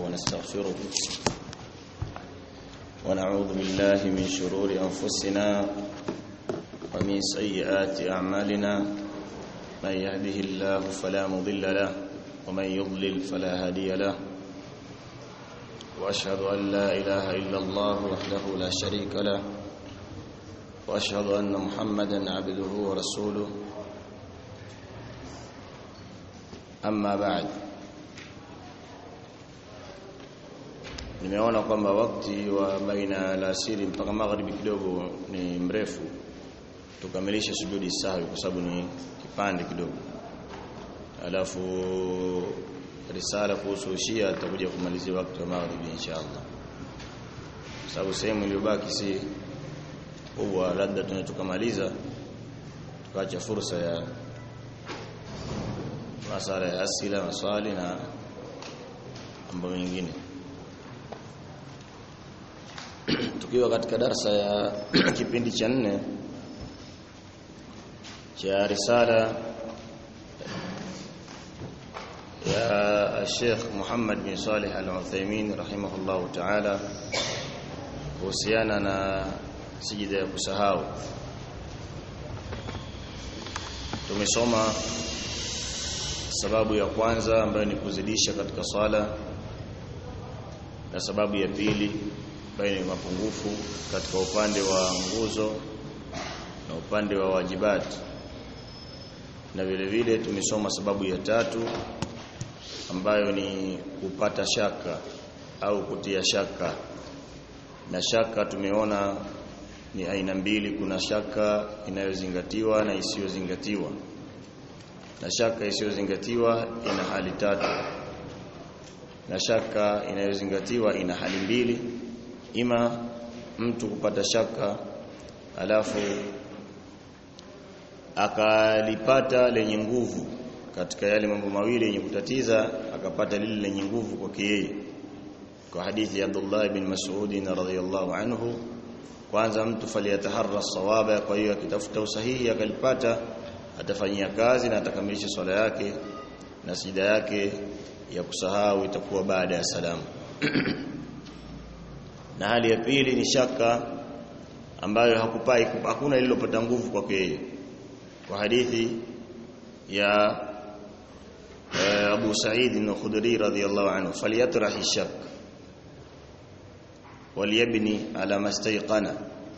ونستغفره ونعوذ بالله من شرور أنفسنا ومن سيئات أعمالنا من يهده الله فلا مضل له ومن يضلل فلا هادي له وأشهد أن لا إله إلا الله وحده لا شريك له وأشهد أن محمدا عبده ورسوله أما بعد nimeona kwamba wakati wa baina alasiri mpaka magharibi kidogo ni mrefu tukamilishe sujudi sahwi kwa sababu ni kipande kidogo alafu risala kuhusu Shia tutakuja kumalizia wakati wa magharibi inshallah sababu sehemu iliyobaki si kubwa labda tunaweza tukamaliza tukaacha fursa ya masala ya asila maswali na mambo mengine tukiwa katika darsa ya kipindi cha nne cha risala ya Sheikh Muhammad bin Salih Al-Uthaymeen rahimahullahu ta'ala kuhusiana na sijida ya kusahau tumesoma sababu ya kwanza ambayo ni kuzidisha katika swala na sababu ya pili ambayo ni mapungufu katika upande wa nguzo na upande wa wajibati na vile vile tumesoma sababu ya tatu ambayo ni kupata shaka au kutia shaka na shaka tumeona ni aina mbili kuna shaka inayozingatiwa na isiyozingatiwa na shaka isiyozingatiwa ina hali tatu na shaka inayozingatiwa ina hali mbili ima mtu kupata shaka alafu akalipata lenye nguvu katika yale mambo mawili yenye kutatiza akapata lile lenye nguvu kwake yeye kwa hadithi ya Abdullah ibn Mas'ud radhiyallahu anhu kwanza mtu faliyataharra sawaba kwa hiyo akitafuta usahihi akalipata atafanyia kazi na atakamilisha swala yake na sida yake ya kusahau itakuwa baada ya salamu na hali ya pili ni shaka ambayo hakupai hakuna lililopata nguvu kwake yeye kwa hadithi ya Abu Sa'id al-Khudri radhiyallahu anhu falyatrah shak waliyabni ala mastayqana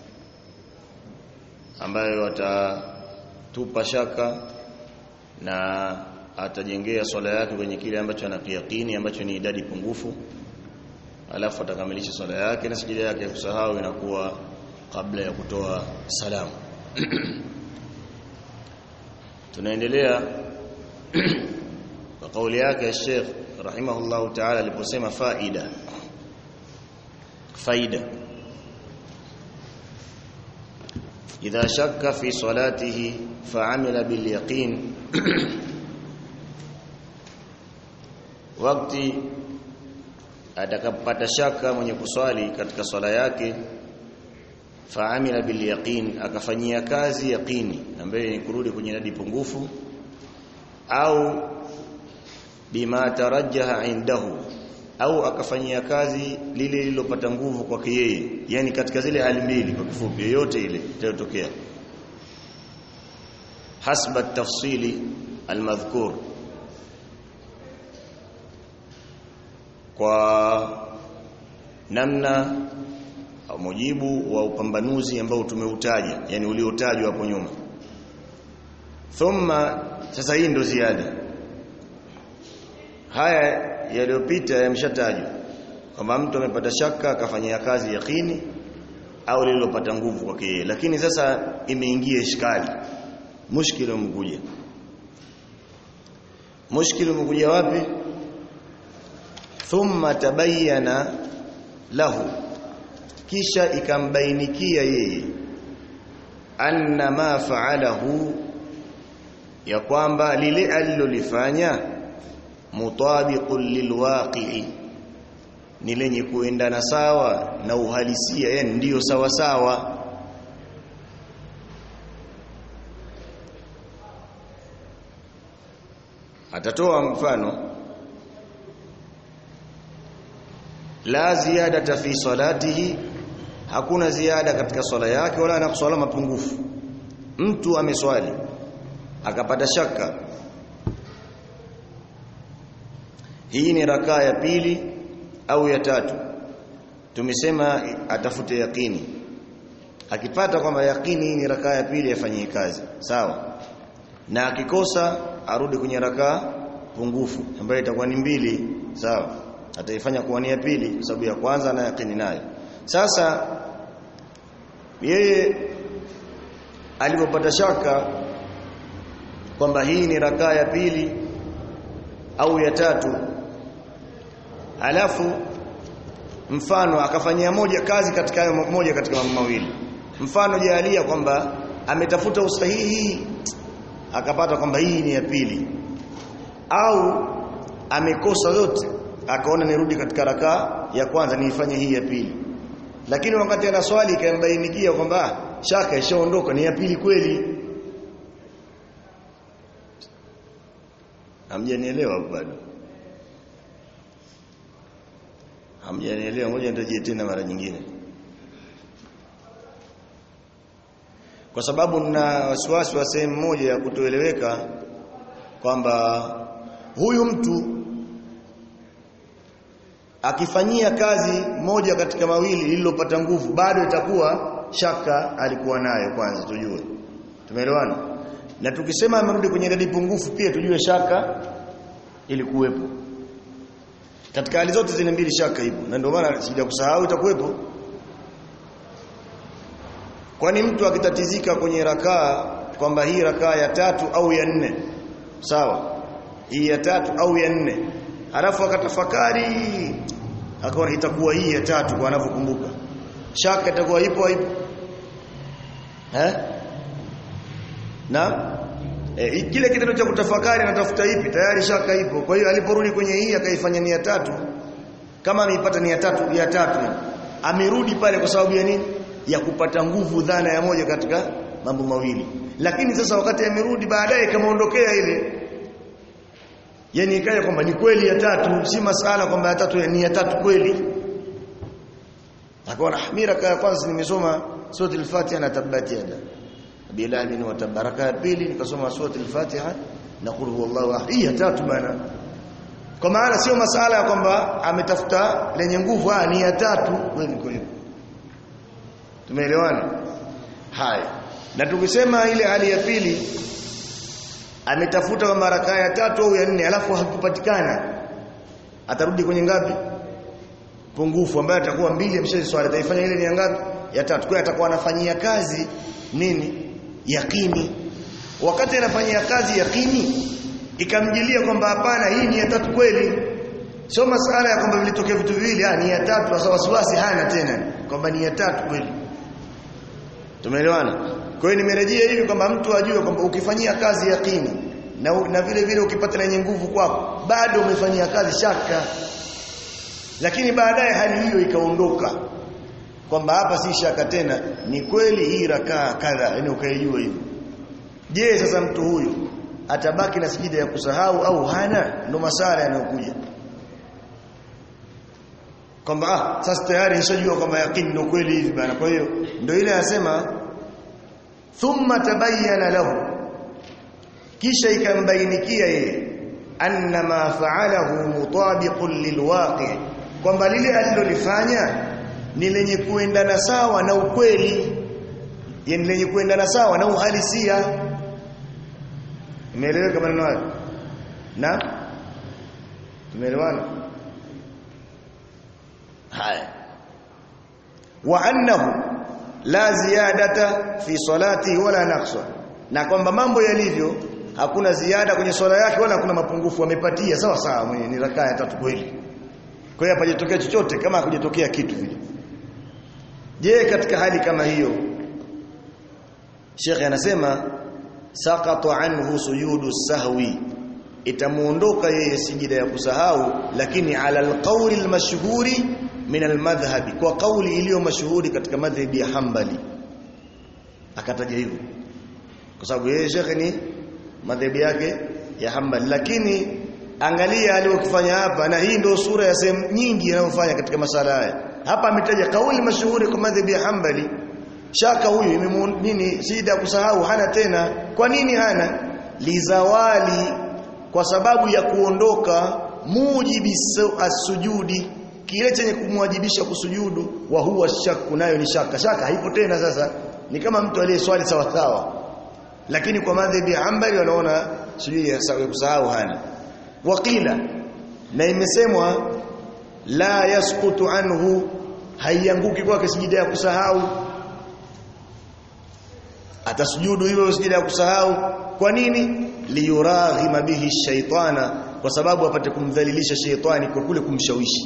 ambayo atatupa shaka na atajengea swala yake kwenye kile ambacho anakiyakini ambacho ni idadi pungufu alafu atakamilisha swala yake na sijida yake ya kusahau inakuwa kabla ya kutoa salamu tunaendelea kwa kauli yake ya Sheikh rahimahullahu ta'ala aliposema faida faida idha shakka fi salatihi fa'amila bil yaqin wakati atakapata shaka mwenye kuswali katika swala yake faamila bil yaqin akafanyia kazi yaqini ambaye ni kurudi kwenye nadi pungufu au bima tarajjaha indahu au akafanyia kazi lile lililopata nguvu kwake yeye yani katika zile hali mbili kwa kifupi yoyote ile itayotokea hasba tafsili almadhkur kwa namna au mujibu wa upambanuzi ambao tumeutaja yani uliotajwa hapo nyuma thumma sasa hii ndo ziada haya yaliyopita yameshatajwa kwamba mtu amepata shaka akafanyia kazi yakini au lililopata nguvu kwake yeye lakini sasa imeingia ishkali mushkili umekuja mushkili umekuja wapi thumma tabayyana lahu kisha ikambainikia yeye anna ma fa'alahu ya kwamba lile alilolifanya mutabiqul lilwaqi'i ni lenye kuendana sawa na uhalisia yani ndiyo sawa sawa atatoa mfano la ziyadata fi salatihi hakuna ziada katika swala yake wala na swala mapungufu mtu ameswali akapata shaka hii ni rakaa ya pili au ya tatu tumesema atafute yakini akipata kwamba yakini hii ni rakaa ya pili afanyie kazi sawa na akikosa arudi kwenye rakaa pungufu ambayo itakuwa ni mbili sawa ataifanya kuwa ni ya pili kwa sababu ya kwanza na yakini nayo sasa yeye alipopata shaka kwamba hii ni rakaa ya pili au ya tatu alafu mfano akafanyia moja kazi katika hayo moja katika mambo mawili mfano jalia kwamba ametafuta usahihi akapata kwamba hii ni ya pili au amekosa zote akaona nirudi katika rakaa ya kwanza niifanye hii ya pili lakini wakati ana swali ikambainikia kwamba shaka ishaondoka ni ya pili kweli hamjanielewa bado hamjanielewa ngoja nitajie tena mara nyingine kwa sababu nina wasiwasi wa sehemu moja ya kutoeleweka kwamba huyu mtu akifanyia kazi moja katika mawili lililopata nguvu bado itakuwa shaka alikuwa nayo kwanza tujue tumeelewana na tukisema amerudi kwenye idadi pungufu pia tujue shaka ilikuwepo katika hali zote zile mbili shaka ipo na ndio maana sija kusahau itakuwepo kwani mtu akitatizika kwenye rakaa kwamba hii rakaa ya tatu au ya nne sawa hii ya tatu au ya nne alafu akatafakari akaona itakuwa hii ya tatu kwa anavyokumbuka shaka itakuwa ipo ipo eh na e, kile kitendo cha kutafakari anatafuta ipi tayari shaka ipo kwa hiyo aliporudi kwenye hii akaifanya nia tatu kama ameipata nia tatu ya tatu amerudi pale kwa sababu ya nini ya kupata nguvu dhana ya moja katika mambo mawili lakini sasa wakati amerudi baadaye kamaondokea ile yani ikaja kwamba ni kweli ya tatu si masala kwamba ya tatu ni ya tatu kweli akaona mira kaya kwanza nimesoma sura al-Fatiha na tabati yada bilal wa tabaraka ya pili nikasoma sura al-Fatiha na qul huwallahu ahad hii ya tatu bana kwa maana sio masala ya kwamba ametafuta lenye nguvu ah ni ya tatu kweli kweli tumeelewana haya na tukisema ile hali ya pili ametafuta kwa mara ya tatu au ya nne alafu hakupatikana atarudi kwenye ngapi pungufu ambayo atakuwa mbili amshazi swali ataifanya ile ni ngapi ya tatu kwa atakuwa anafanyia kazi nini yakini wakati anafanyia kazi yakini ikamjilia kwamba hapana hii ni ya tatu kweli sio masala ya kwamba vilitokea vitu viwili ah ni ya tatu sasa wasiwasi hana tena kwamba ni ya tatu kweli tumeelewana kwa hiyo nimerejea hivi kwamba mtu ajue kwamba ukifanyia kazi yakini na, na vile vile ukipata lenye nguvu kwako bado umefanyia kazi shaka lakini baadaye hali hiyo ikaondoka kwamba hapa si shaka tena ni kweli hii rakaa kadha yani ukaijua hivyo je sasa mtu huyu atabaki na sijida ya kusahau au hana ndo masala yanayokuja kwamba ah sasa tayari nishajua kwamba yakini ndio kweli hivi bana kwa hiyo ndio ile anasema thumma tabayyana lahu kisha ikambainikia yeye anna ma fa'alahu mutabiqun lilwaqi kwamba lile alilolifanya ni lenye kuendana sawa na ukweli yani lenye kuendana sawa na uhalisia imeeleweka maneno hayo na tumeelewana haya wa annahu la ziyadata fi salati wala naqsa na kwamba mambo yalivyo hakuna ziada kwenye swala yake wala hakuna mapungufu amepatia sawa sawa mwenye ni rakaa ya tatu kweli kwa hiyo hapajatokea chochote kama hakujatokea kitu vile je katika hali kama hiyo Sheikh anasema saqata anhu sujudu sahwi itamuondoka yeye sijida ya kusahau lakini ala alqawli almashhuri min almadhhabi kwa kauli iliyo mashuhuri katika madhhabi ya Hanbali akataja hivyo kwa sababu yeye Sheikh ni madhhabi yake ya Hanbali lakini angalia aliyokifanya hapa na hii ndio sura ya sehemu nyingi inayofanya katika masala haya hapa ametaja kauli mashuhuri kwa madhhabi ya Hanbali shaka huyu imemu nini sida kusahau hana tena kwa nini hana lizawali kwa sababu ya kuondoka mujibi as-sujudi kile chenye kumwajibisha kusujudu wa huwa shakku nayo ni shaka shaka haipo tena sasa ni kama mtu aliyeswali sawa sawa lakini kwa madhhabi ya Hanbali wanaona sujudi ya kusahau hana waqila na imesemwa la yasqutu anhu haianguki kwake sijida ya kusahau atasujudu hivyo sijida ya kusahau kwa nini liyuraghima bihi shaitana kwa sababu apate kumdhalilisha shaitani kwa kule kumshawishi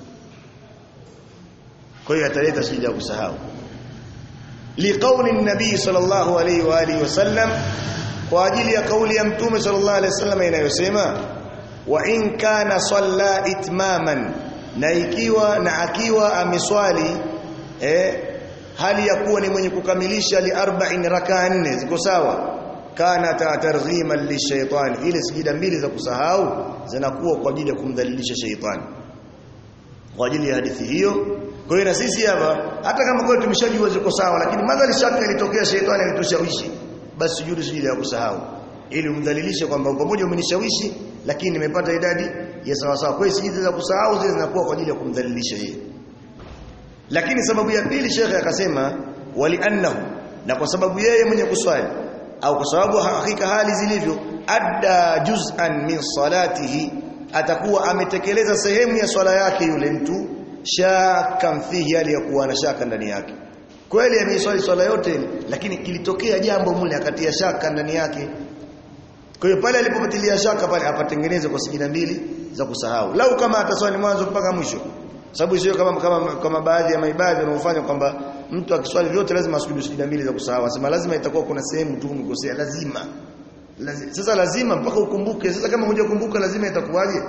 kwa hiyo ataleta sijida ya kusahau liqauli nabii sallallahu alayhi wa alihi wasallam kwa ajili ya kauli ya mtume sallallahu alayhi wasallam inayosema wa in kana salla itmaman na ikiwa na akiwa ameswali eh hali ya kuwa ni mwenye kukamilisha li arba'in rakaa nne ziko sawa kana targhiman lishaytan ile sijida mbili za kusahau zinakuwa kwa ajili ya kumdhalilisha shaytani kwa ajili ya hadithi hiyo kwa hiyo na sisi hapa hata kama kweli tumeshajua ziko sawa lakini madhali shaka ilitokea shaytani alitushawishi basi sujudu sijida ya kusahau ili umdhalilishe kwamba pamoja umenishawishi lakini nimepata idadi ya sawa sawa kwa hiyo sijida za kusahau zile zinakuwa kwa ajili ya kumdhalilisha yeye lakini sababu ya pili shekhe akasema wali annahu na kwa sababu yeye mwenye kuswali au kwa sababu hakika hali zilivyo adda juz'an min salatihi atakuwa ametekeleza sehemu ya swala yake yule mtu shaka fihi hali ya kuwa na shaka ndani yake kweli ameiswali swala yote lakini kilitokea jambo mule akatia shaka ndani yake kwa hiyo pale alipopatilia shaka pale apatengeneze kwa sijida mbili za kusahau lau kama ataswali mwanzo mpaka mwisho sababu sio kama kama kama baadhi ya maibadhi wanaofanya kwamba mtu akiswali vyote lazima asujudu sijida mbili za kusahau asema lazima itakuwa kuna sehemu tu umekosea lazima. lazima sasa lazima mpaka ukumbuke sasa kama hujakumbuka lazima itakuwaje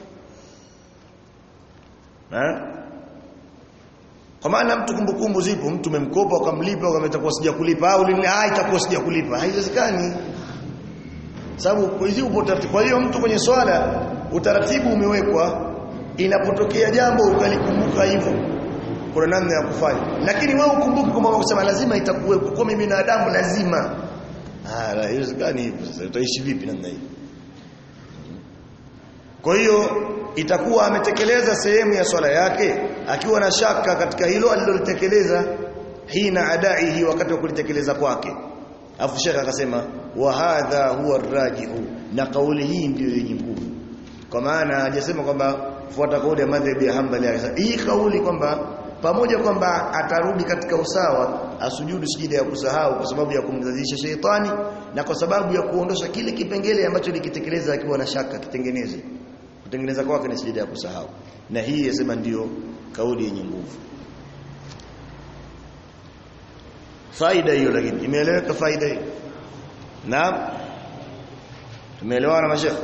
eh kwa maana mtu kumbukumbu zipo mtu umemkopa ukamlipa kama itakuwa sija kulipa au lini ah itakuwa sija kulipa haiwezekani sababu hizi upo taratibu kwa hiyo mtu kwenye swala utaratibu umewekwa inapotokea jambo ukalikumbuka hivyo kuna namna ya kufanya lakini wewe ukumbuke kwamba kusema lazima itakuwepo kwa mimi binadamu lazima ah la haiwezekani hivyo sasa utaishi vipi namna hii kwa hiyo itakuwa ametekeleza sehemu ya swala yake akiwa na shaka katika hilo alilolitekeleza hina adaihi wakati wa kulitekeleza kwake afu shekha akasema wa hadha huwa rajihu na kauli hii ndiyo yenye nguvu kwa maana hajasema kwamba fuata kauli ya madhhabi ya Hanbali hii kauli kwamba pamoja kwamba atarudi katika usawa asujudu sijida ya kusahau kwa sababu ya kumdhalilisha sheitani na kwa sababu ya kuondosha kile kipengele ambacho likitekeleza akiwa na shaka kitengeneze kutengeneza kwake ni sijida ya kusahau na hii yasema ndiyo kauli yenye nguvu faida hiyo lakini imeeleweka faida hiyo naam tumeelewana mashekhe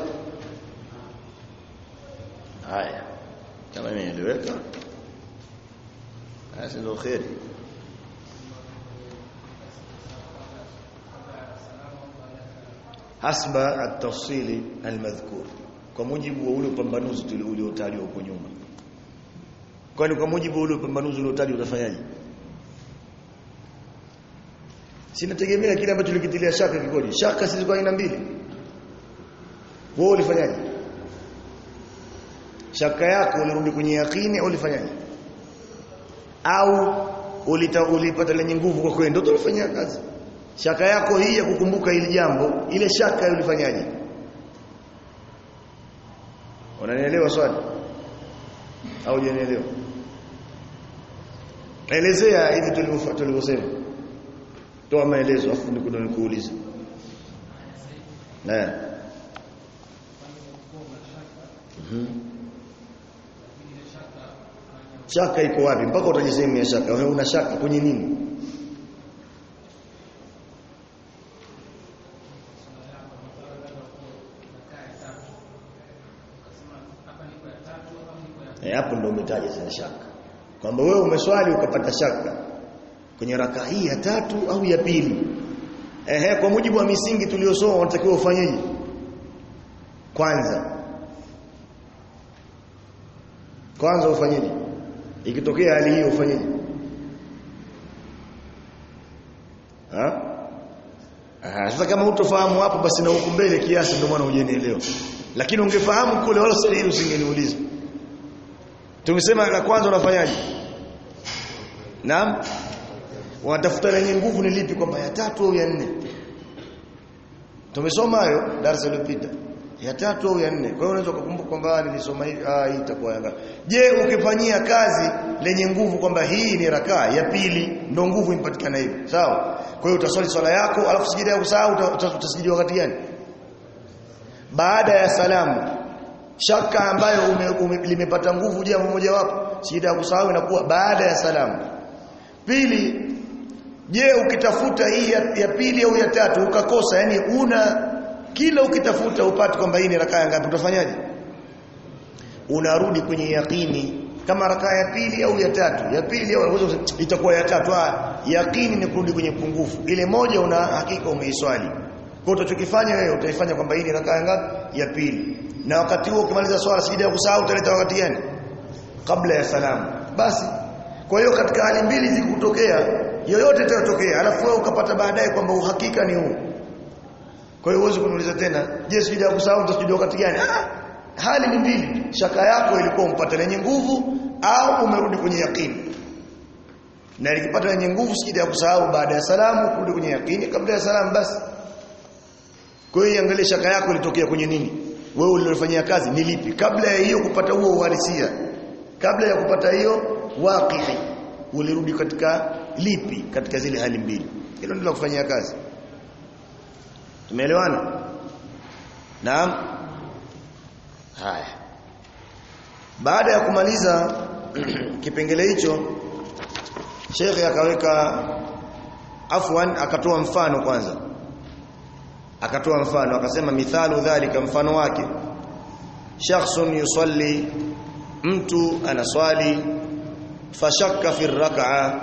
haya kama imeeleweka basi ndio khairi hasba at-tafsili al-madhkur kwa mujibu wa ule upambanuzi uliotajwa huko nyuma kwani kwa mujibu wa ule upambanuzi uliotajwa utafanyaje sinategemea kile ambacho likitilia shaka kikoje shaka sisi kwa aina mbili wewe ulifanyaje shaka yako ulirudi kwenye yakini au ulifanyaje au ulita ulipata lenye nguvu kwa kwenda ndio ulifanyia kazi shaka yako hii ya kukumbuka hili jambo ile shaka ulifanyaje unanielewa swali au hujanielewa elezea hivi tulivyosema toa maelezo afu nikudo nikuulize na mhm shaka iko wapi mpaka utaje sehemu ya shaka wewe una shaka kwenye nini Eh hapo ndio umetaja sana shaka. Kwamba wewe umeswali ukapata shaka kwenye raka hii ya tatu au ya pili. Ehe kwa mujibu wa misingi tuliyosoma unatakiwa ufanyeje? Kwanza kwanza ufanyeje ikitokea hali hiyo ufanyeje ha Aha, sasa kama hutofahamu hapo basi na huku mbele kiasi ndio maana hujenielewa. Lakini ungefahamu kule wala sasa usingeniuliza. Tumesema la kwanza unafanyaje? Naam. Unatafuta lenye nguvu ni lipi kwamba ya tatu au ya nne? Tumesoma hayo darasa lililopita. Ya tatu au ya nne. Kwa hiyo unaweza kukumbuka kwamba nilisoma hivi ah hii itakuwa yanga. Je, ukifanyia kazi lenye nguvu kwamba hii ni rakaa ya pili ndio nguvu impatikana hivi. Sawa? Kwa hiyo utaswali swala yako alafu sijida ya kusahau utasijidi wakati gani? Baada ya salamu. Shaka ambayo ume, ume, limepata nguvu jambo moja wapo, sijida ya kusahau inakuwa baada ya salamu. Pili, je, ukitafuta hii ya, ya pili au ya tatu ukakosa, yani una kila ukitafuta upate kwamba hii ni rakaa ngapi utafanyaje? Unarudi kwenye yakini kama rakaa ya pili au ya tatu ya pili au itakuwa ya tatu ah yakini ni kurudi kwenye pungufu ile moja una hakika umeiswali kwa utachokifanya wewe utaifanya kwamba hii ni rakaa ngapi ya pili na wakati huo ukimaliza swala sijida ya kusahau utaleta wakati gani kabla ya salamu basi kwa hiyo katika hali mbili zikutokea yoyote itatokea alafu wewe ukapata baadaye kwamba uhakika ni huu kwa hiyo uweze kuniuliza tena je sijida ya kusahau utasijua wakati gani ah hali ni mbili shaka yako ilikuwa umpata lenye nguvu au umerudi kwenye yakini na likipata lenye nguvu sijida ya kusahau baada ya salamu kurudi kwenye yakini kabla ya salamu basi kwa hiyo angalia shaka yako ilitokea kwenye nini wewe ulilofanyia kazi ni lipi kabla ya hiyo kupata huo uhalisia kabla ya kupata hiyo waqi'i ulirudi katika lipi katika zile hali mbili hilo ndilo kufanyia kazi tumeelewana naam haya baada ya kumaliza kipengele hicho Sheikh akaweka afwan akatoa mfano kwanza akatoa mfano akasema mithalu dhalika mfano wake shakhsun yusalli mtu anaswali fashakka fi rak'a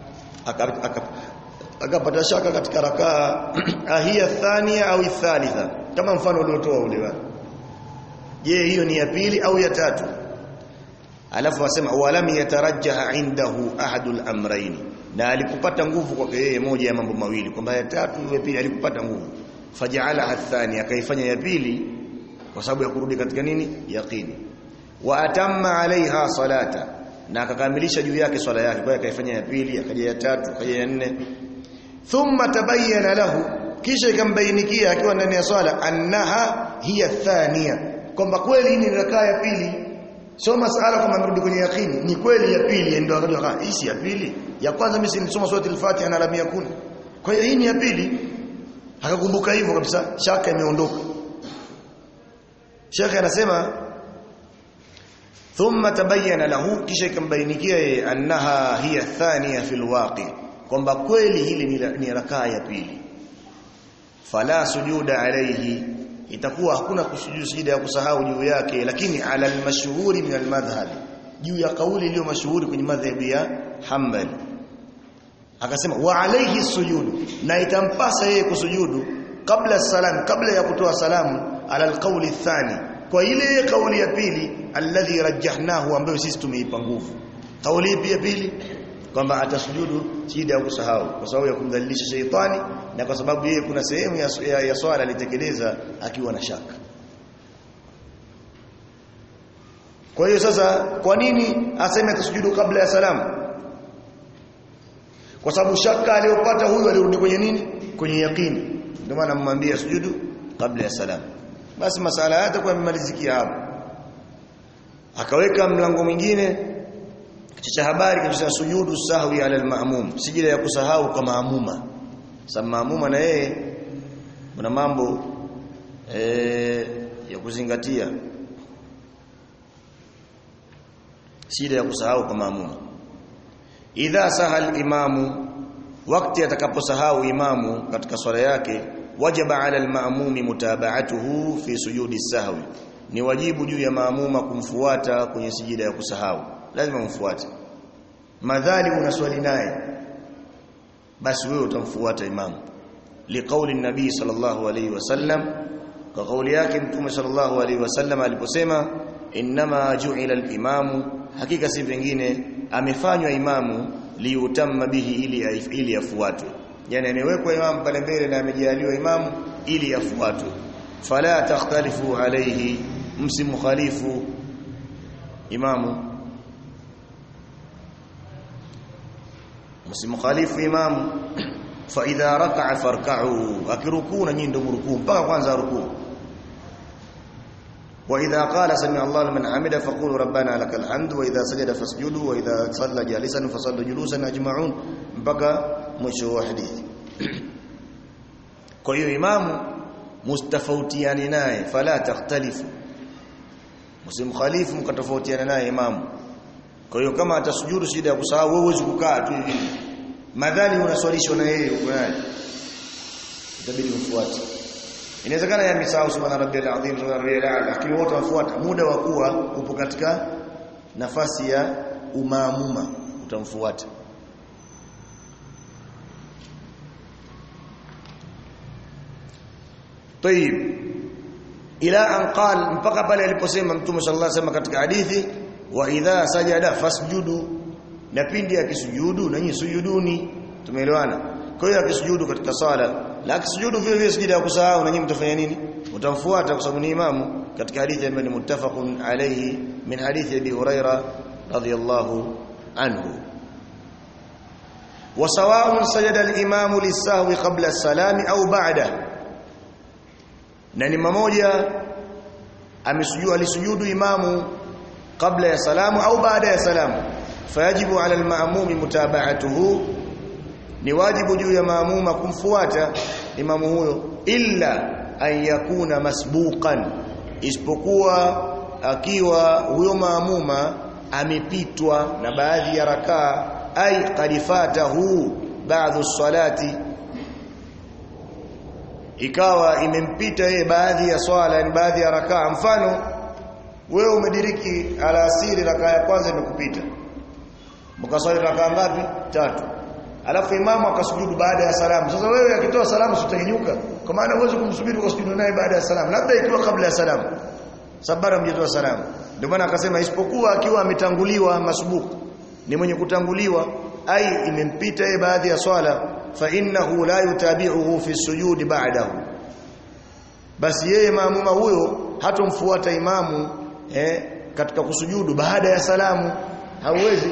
akapata shaka katika rakaa ahia thania au thalitha kama mfano uliotoa ule je hiyo ni ya pili au ya tatu alafu wasema walam yatarajjaha indahu ahadul amrayn na alikupata nguvu kwake yeye moja ya mambo mawili kwamba ya tatu ya pili alikupata nguvu faja'ala athani akaifanya ya pili kwa sababu ya kurudi katika nini yaqini wa atamma alaiha salata na akakamilisha juu yake swala yake kwa hiyo akaifanya ya pili akaja ya tatu akaja ya nne thumma tabayyana lahu kisha ikambainikia akiwa ndani ya swala annaha hiya thania kwamba kweli hii ni rakaa ya pili sio masala kama amerudi kwenye yakini ni kweli ya pili ndio akajua hii si ya pili ya kwanza mimi nilisoma sura al-Fatiha na lam yakun kwa hiyo hii ni ya pili akakumbuka hivyo kabisa shaka imeondoka Sheikh anasema thumma tabayyana lahu kisha ikambainikia yeye annaha hiya thania fil waqi kwamba kweli hili ni rakaa ya pili fala sujuda alayhi itakuwa hakuna kusujudu sijida ya kusahau juu yake lakini ala almashhuri min almadhhab juu ya kauli iliyo mashuhuri kwenye madhhabi ya Hanbali akasema wa alayhi sujudu na itampasa yeye kusujudu kabla salam kabla ya kutoa salamu ala alqawli thani kwa ile kauli ya pili alladhi rajjahnahu ambayo sisi tumeipa nguvu kauli ipi ya pili kwamba atasujudu sijida ya kusahau kwa sababu ya kumdhalilisha sheitani na kwa sababu yeye kuna sehemu ya, ya, ya swala alitekeleza akiwa na shaka kwa hiyo sasa kwa nini aseme atasujudu kabla ya salamu kwa sababu shaka aliyopata huyu alirudi kwenye nini kwenye yakini ndio maana mmwambia sujudu kabla ya salamu basi masala yake kwa yamemalizikia hapo akaweka mlango mwingine cha habari kabisa sujudu sahwi ala almamum sijida ya kusahau kwa maamuma sababu maamuma na yeye kuna mambo e, ya kuzingatia sijida ya kusahau kwa maamuma idha sahal imamu wakati atakaposahau imamu katika swala yake wajaba ala almamumi mutaba'atuhu fi sujudi sahwi ni wajibu juu ya maamuma kumfuata kwenye sijida ya kusahau lazima mfuate madhali unaswali naye basi wewe utamfuata imamu liqauli nabii sallallahu alayhi wasallam kwa kauli yake mtume sallallahu alayhi wasallam aliposema inma ju'ila al-imamu hakika si vingine amefanywa imamu liutamma bihi ili ili afuatwe yani amewekwa imamu pale mbele na amejaliwa imamu ili afuatwe fala takhtalifu alayhi msimkhalifu imamu msimkhalifu imamu fa idha raka'a farka'u akirukuu na nyinyi ndio mrukuu mpaka kwanza rukuu وإذا قال سمع الله لمن حمده فقولوا ربنا لك الحمد وإذا سجد فاسجدوا وإذا صلى جالسا فصلوا جلوسا أجمعون mpaka mwisho wa hadithi kwa hiyo imamu mustafautiani naye fala takhtalifu msimkhalifu mkatofautiana naye imamu kwa hiyo kama atasujudu shida ya kusahau wewe huwezi kukaa tu hivi madhali unaswalishwa na yeye uko naye itabidi ufuate inawezekana yamesahau subhana rabbiyal azim subhana rabbiyal a'la lakini wote wafuata muda wa kuwa upo katika nafasi ya umaamuma utamfuata طيب ila an qal mpaka pale aliposema mtume sallallahu alaihi wasallam katika hadithi wa idha sajada fasjudu na pindi akisujudu na nyinyi sujuduni tumeelewana kwa hiyo akisujudu katika sala la akisujudu vile vile sijida ya kusahau na nyinyi mtafanya nini utamfuata kwa sababu ni imamu katika hadithi ambayo ni muttafaqun alayhi min hadithi abi huraira radiyallahu anhu وسواء سجد الامام للسهو قبل السلام او بعده na ni mmoja amesujudu alisujudu imamu kabla ya salamu au baada ya salamu fayajibu ala almaamumi mutaba'atuhu ni wajibu juu ya maamuma kumfuata imamu huyo illa an yakuna masbuqan isipokuwa akiwa huyo maamuma amepitwa na baadhi ya rakaa ay qadifatahu ba'dhu salati ikawa imempita yeye baadhi ya swala ni baadhi ya rakaa mfano wewe umediriki alasiri rakaa ya kwanza imekupita mkaswali rakaa ngapi tatu alafu imamu akasujudu baada ya salamu sasa wewe akitoa salamu sitanyuka kwa maana uweze kumsubiri ukasujudu naye baada ya salamu labda ikiwa kabla ya salamu sabara mjitoa salamu ndio maana akasema isipokuwa akiwa ametanguliwa masubuku ni mwenye kutanguliwa ai imempita yeye baadhi ya swala fa innahu la yutabi'uhu fi sujudi ba'dahu basi yeye maamuma huyo hatomfuata imamu eh, katika kusujudu baada ya salamu hauwezi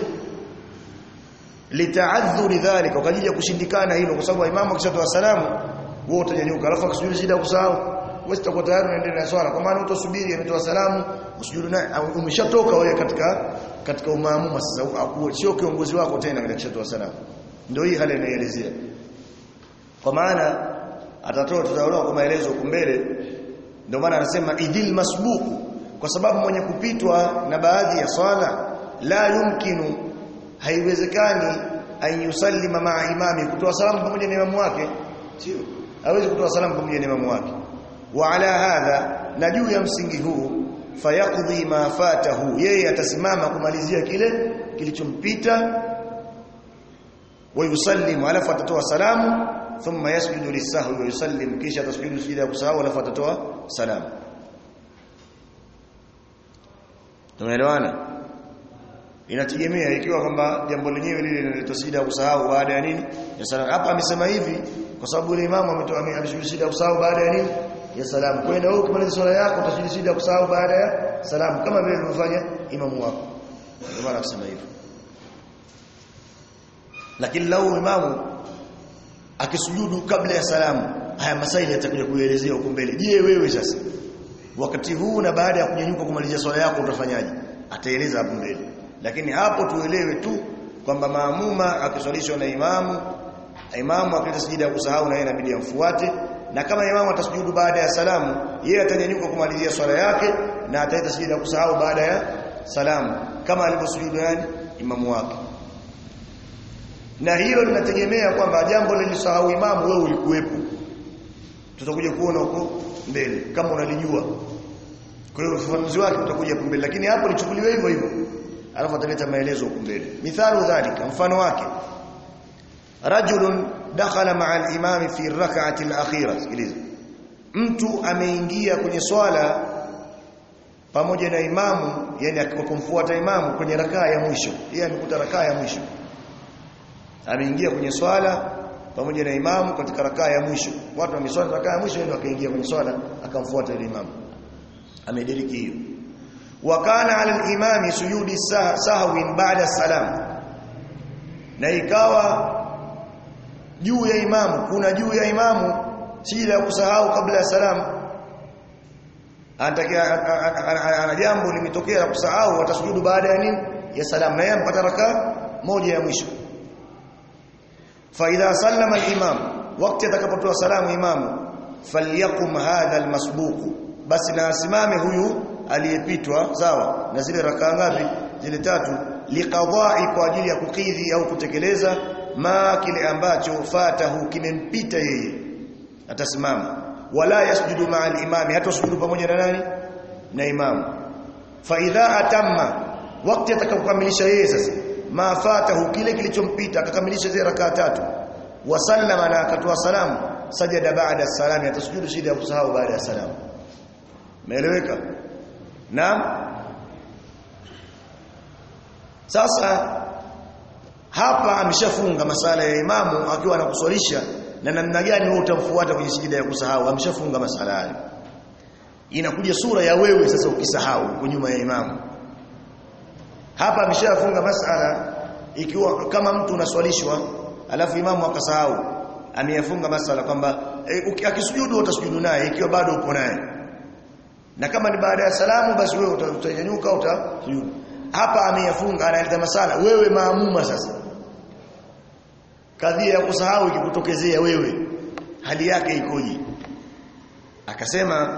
litaadhuri dhalika kwa ajili ya kushindikana hilo kwa sababu imamu akishatoa salamu wewe utanyanyuka alafu akisujudu shida kusahau wewe utakuwa tayari unaendelea na swala kwa maana utasubiri ametoa salamu usujudu naye umeshatoka wewe katika katika umaamuma sasa sio kiongozi wako tena katika kushatoa salamu ndio hii hali inaelezea kwa maana atatoa tutaona kwa maelezo huko mbele ndio maana anasema idil masbuku kwa sababu mwenye kupitwa na baadhi ya swala la yumkinu haiwezekani an yusallima ma'a imami kutoa salamu pamoja na imamu wake sio hawezi kutoa salamu pamoja na imamu wake wa ala hadha na juu ya msingi huu fayaqdi ma fatahu yeye atasimama kumalizia kile kilichompita wa yusallimu alafu atatoa salamu thumma yasjudu lisahwi wa yusallim kisha atasjudu sujada ya kusahau alafu atatoa salamu tumeelewana inategemea ikiwa kwamba jambo lenyewe lile linaleta sijida ya kusahau baada ya nini ya salamu hapa amesema hivi kwa sababu ile imamu ametoa ameshuhudia sijida ya kusahau baada ya nini ya salamu kwa hiyo wewe ukimaliza swala yako utashuhudia sijida ya kusahau baada ya salamu kama vile alivyofanya imamu wako ndio maana akasema hivyo lakini lau imamu akisujudu kabla ya salamu haya masaili yatakuja kuelezea huko mbele je wewe sasa wakati huu na baada ya kunyanyuka kumalizia swala yako utafanyaje ataeleza hapo mbele lakini hapo tuelewe tu kwamba maamuma akiswalishwa na imamu imamu akileta sijida ya kusahau na yeye inabidi amfuate na kama imamu atasujudu baada ya salamu yeye atanyanyuka kumalizia swala yake na ataleta sijida ya kusahau baada ya salamu kama alivyosujudu yani imamu wake na hilo linategemea kwamba jambo lilisahau imamu wewe ulikuwepo tutakuja kuona huko mbele kama unalijua kwa hiyo ufafanuzi wake utakuja hapo mbele lakini hapo lichukuliwe hivyo hivyo alafu ataleta maelezo huko mbele mithalu dhalika mfano wake rajulun dakhala ma'a al-imam fi rak'ati al-akhirah sikiliza mtu ameingia kwenye swala pamoja na imamu yani akikumfuata imamu kwenye rakaa ya mwisho yeye amekuta rakaa ya mwisho ameingia kwenye swala pamoja na imamu katika rakaa ya mwisho watu wameswali rakaa ya mwisho ndio akaingia kwenye swala akamfuata yule imamu amediriki hiyo wa kana ala al-imami sujudi sah sahwin ba'da salam na ikawa juu ya imamu kuna juu ya imamu sijida ya kusahau kabla ya salamu anatakia ana jambo limetokea la kusahau atasujudu baada ya nini ya salamu na yeye mpata rakaa moja ya mwisho fa idha sallama al-imam wakati atakapotoa salamu imamu falyakum hadha al-masbuq basi na asimame huyu aliyepitwa sawa na zile rakaa ngapi zile tatu liqadai kwa ajili ya kukidhi au kutekeleza ma kile ambacho fatahu kimempita yeye atasimama wala yasjudu ma'a al-imam hata sujudu pamoja na nani na imamu fa idha atamma wakati atakapokamilisha yeye sasa ma fatahu kile kilichompita akakamilisha zile rakaa tatu wasallama na akatoa salamu sajada baada salami atasujudu shida ya kusahau baada ya salamu Umeeleweka? Naam. Sasa hapa ameshafunga masala ya imamu akiwa anakuswalisha na namna gani wewe utamfuata kwenye sijida ya kusahau ameshafunga masala hayo. Inakuja sura ya wewe sasa ukisahau uko nyuma ya imamu. Hapa ameshafunga masala ikiwa kama mtu unaswalishwa alafu imamu akasahau ameyafunga masala kwamba e, akisujudu utasujudu naye ikiwa bado upo naye na kama ni baada ya salamu basi wewe utanyanyuka utasujudu hapa ameyafunga analeta masala wewe maamuma sasa kadhia ya kusahau ikikutokezea wewe hali yake ikoje akasema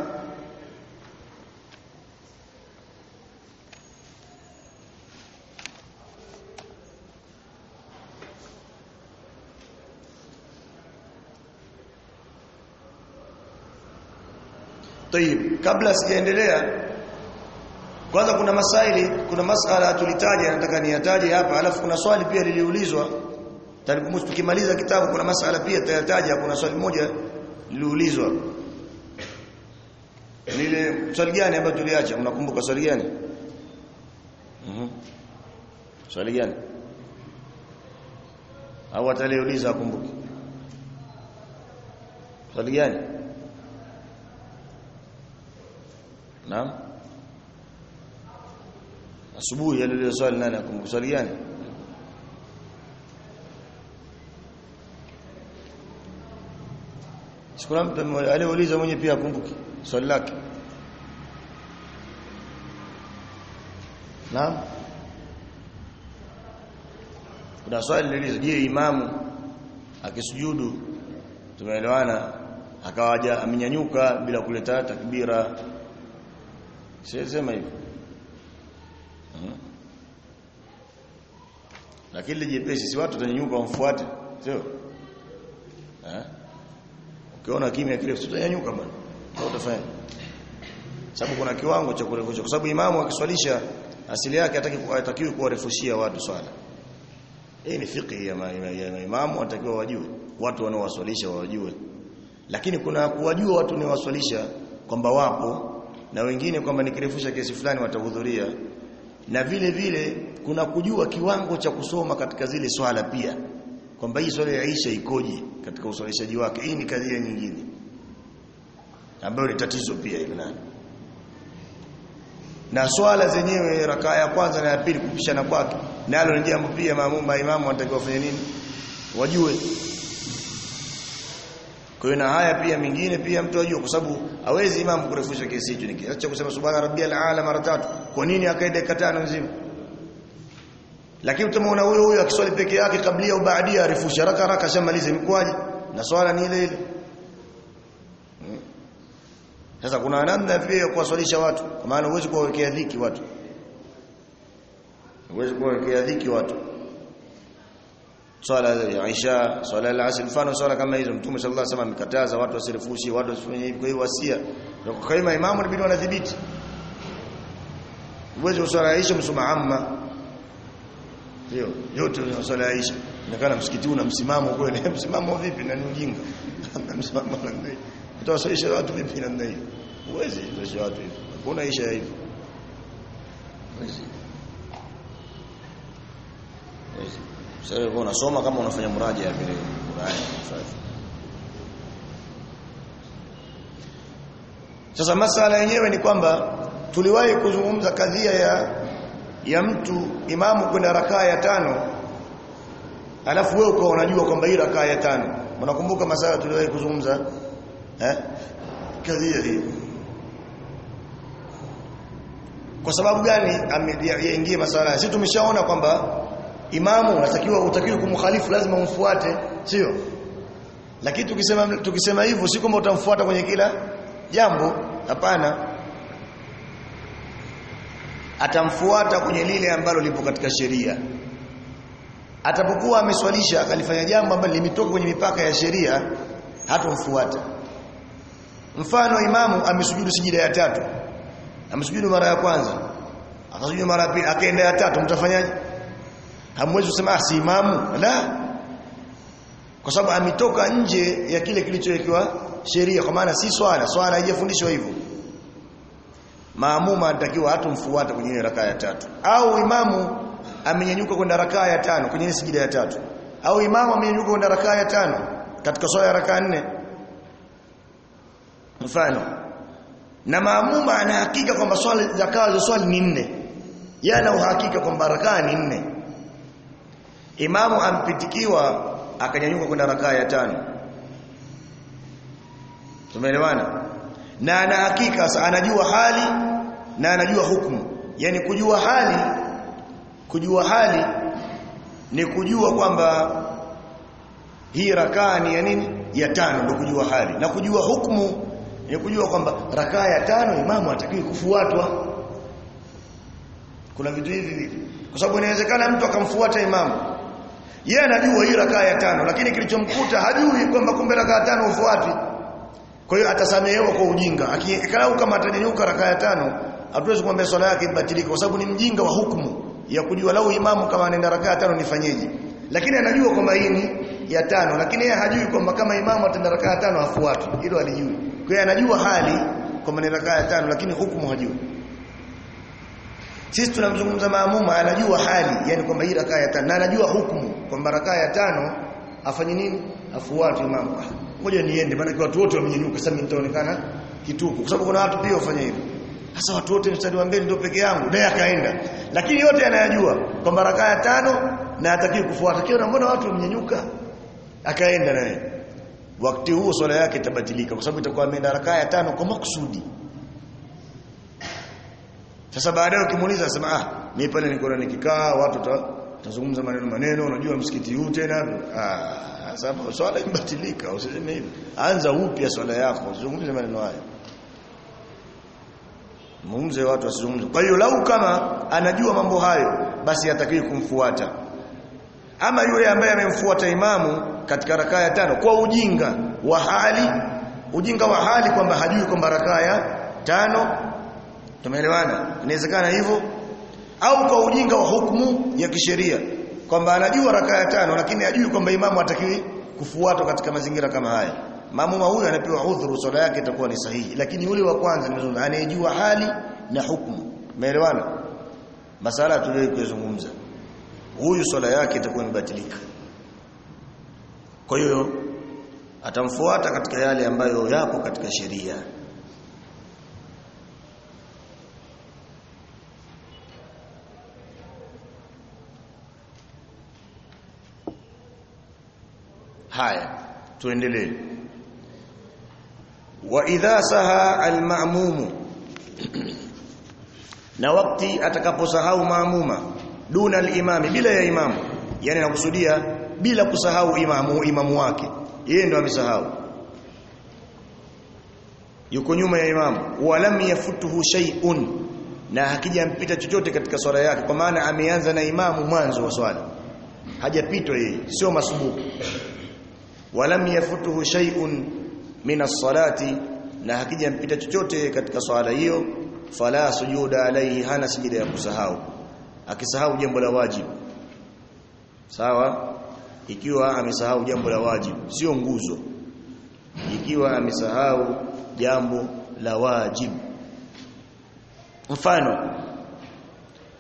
Tayib, kabla sijaendelea kwanza kuna masaili, kuna masala tulitaja nataka niyataje hapa, alafu kuna swali pia liliulizwa. Talikumus tukimaliza kitabu kuna masala pia tutayataja, kuna swali moja liliulizwa. Nile swali gani ambayo tuliacha? Mnakumbuka swali gani? Mhm. Swali gani? Au ataliuliza akumbuke. Swali gani? Naam. Asubuhi alile swali nani akumbuka swali gani? Sikuna mtu aliuliza mwenye pia akumbuke swali lake. Naam. Kuna swali lilizo je, imamu akisujudu tumeelewana akawaja amenyanyuka bila kuleta takbira Sisema hivyo. Hmm. Lakini lijepesi si watu watanyanyuka wamfuate, sio? Eh? Ukiona kimya kile utanyanyuka bwana. Kwa utafanya. Sababu kuna kiwango cha kurefusha kwa sababu imamu akiswalisha asili yake hataki hatakiwi kuwarefushia watu swala. Hii ni fiqh ya, ma, ya, ya imamu atakiwa wajue. Watu wanaowaswalisha wajue. Lakini kuna kuwajua watu ni waswalisha kwamba wapo na wengine kwamba nikirefusha kesi fulani watahudhuria na vile vile kuna kujua kiwango cha kusoma katika zile swala pia kwamba hii swala ya Aisha ikoje katika uswalishaji wake hii ni kadhia nyingine ambayo ni tatizo pia ile nani na swala zenyewe rakaa ya kwanza na ya pili kupishana kwake nalo ni jambo pia maamuma imamu wanatakiwa wafanye nini wajue kwa hiyo na haya pia mingine pia mtu ajue kwa sababu hawezi imamu kurefusha kesi hicho nikiacha kusema subhana rabbiyal aala mara tatu kwa nini akaenda dakika tano nzima lakini utamuona huyo huyo akiswali peke yake kabla au baadia arefusha haraka haraka shamalize mkwaji na swala ni ile ile sasa kuna namna pia ya kuwaswalisha watu kwa maana huwezi kuwawekea dhiki watu huwezi kuwawekea dhiki watu swala ya Isha, swala ya asr, mfano swala kama hizo Mtume sallallahu alaihi wasallam amekataza watu wasirefushi, watu wasifanye hivi. Kwa hiyo wasia kwa kama imamu inabidi wanadhibiti. Uwezo swala ya Isha msoma amma. Ndio, yote ni swala ya Isha. Inakana msikiti una msimamo kweli, msimamo vipi na ni ujinga. Msimamo namna hiyo. Utawasalisha watu vipi namna hiyo? Uwezi kusalisha watu hivi. Hakuna Isha hivi. Wezi. Wezi. Sasa wewe unasoma kama unafanya muraja vile Qur'ani. Sasa masala yenyewe ni kwamba tuliwahi kuzungumza kadhia ya ya mtu imamu kwenda rakaa ya tano alafu wewe ukawa unajua kwamba hii rakaa ya tano unakumbuka masala tuliwahi kuzungumza eh kadhia hii kwa sababu gani yaingie masala sisi tumeshaona kwamba imamu unatakiwa utakiwa kumkhalifu lazima umfuate sio lakini tukisema tukisema hivyo si kwamba utamfuata kwenye kila jambo hapana atamfuata kwenye lile ambalo lipo katika sheria atapokuwa ameswalisha akalifanya jambo ambalo limetoka kwenye mipaka ya sheria hatomfuata mfano imamu amesujudu sijida ya tatu amesujudu mara ya kwanza akasujudu mara ya pili akaenda ya tatu mtafanyaje hamwezi kusema si imamu la kwa sababu ametoka nje ya kile kilichowekewa sheria kwa maana si swala swala haijafundishwa hivyo maamuma anatakiwa hatumfuata kwenye ile rakaa ya tatu au imamu amenyanyuka kwenda rakaa ya tano kwenye ile sijida ya tatu au imamu amenyanyuka kwenda rakaa ya tano katika swala ya rakaa nne mfano na maamuma ana hakika kwamba swala zakaa za swali ni nne yana uhakika kwamba rakaa ni nne imamu ampitikiwa akanyanyuka kwenda rakaa ya tano tumeelewana na ana hakika anajua hali na anajua hukumu yani kujua hali kujua hali ni kujua kwamba hii rakaa ni ya nini ya tano ndio kujua hali na kujua hukumu ni kujua kwamba rakaa ya tano imamu hatakiwi kufuatwa kuna vitu hivi kwa sababu inawezekana mtu akamfuata imamu yeye anajua hii rakaa ya tano lakini kilichomkuta hajui kwamba kumbe rakaa ya tano ufuatwi kwa hiyo atasamehewa kwa ujinga akikalau kama atanyanyuka rakaa ya tano hatuwezi kumwambia swala yake ibatilike kwa sababu ni mjinga wa hukumu ya kujua lau imamu kama anaenda rakaa ya tano nifanyeje lakini anajua kwamba hii ni ya tano lakini yeye hajui kwamba kama imamu ataenda rakaa ya tano afuatwe hilo alijui kwa hiyo anajua hali kwamba ni rakaa ya tano lakini hukumu hajui sisi tunamzungumza maamuma anajua hali yani kwamba hii rakaa ya tano na anajua hukumu kwamba rakaa ya tano afanye nini afuate imamu ngoja niende maana watu wote wamenyanyuka sasa nitaonekana kituko kwa sababu kuna watu pia wafanya hivyo sasa watu wote mstari wa mbele ndio peke yangu naye akaenda lakini yote anayajua kwamba rakaa ya tano na atakiwa kufuata kile mbona watu wamenyanyuka akaenda naye wakati huo swala yake itabatilika kwa sababu itakuwa ameenda rakaa ya tano kwa makusudi sasa baadaye ukimuuliza sema ah mimi pale niko na nikikaa watu tazungumza maneno maneno unajua msikiti huu tena ah sababu swala imebatilika usiseme hivi anza upya swala yako usizungumze maneno haya muumze watu wasizungumze kwa hiyo lau kama anajua mambo hayo basi hatakiwi kumfuata ama yule ambaye amemfuata imamu katika rakaa ya tano kwa ujinga wa hali ujinga wa hali kwamba hajui kwamba rakaa ya tano tumeelewana inawezekana hivyo au kwa ujinga wa hukumu ya kisheria kwamba anajua rakaa ya tano lakini hajui kwamba imamu hatakiwi kufuatwa katika mazingira kama haya maamuma huyu anapewa udhuru swala yake itakuwa ni sahihi lakini yule wa kwanza nimezungumza anayejua hali na hukumu umeelewana masala tuliyozungumza huyu swala yake itakuwa imebatilika kwa hiyo atamfuata katika yale ambayo yapo katika sheria haya tuendelee wa idha saha alma'mum na wakati atakaposahau maamuma duna alimami bila ya imamu yani nakusudia bila kusahau imamu imamu wake yeye ndo amesahau yuko nyuma ya imamu walam yafutuhu shay'un na hakijampita chochote katika swala yake kwa maana ameanza na imamu mwanzo wa swala hajapitwa yeye sio masubuku walam yafutuhu shay'un min as-salati na hakijampita chochote katika swala hiyo fala sujuda alayhi hana sijida ya kusahau akisahau jambo la wajibu sawa ikiwa amesahau jambo la wajibu sio nguzo ikiwa amesahau jambo la wajibu mfano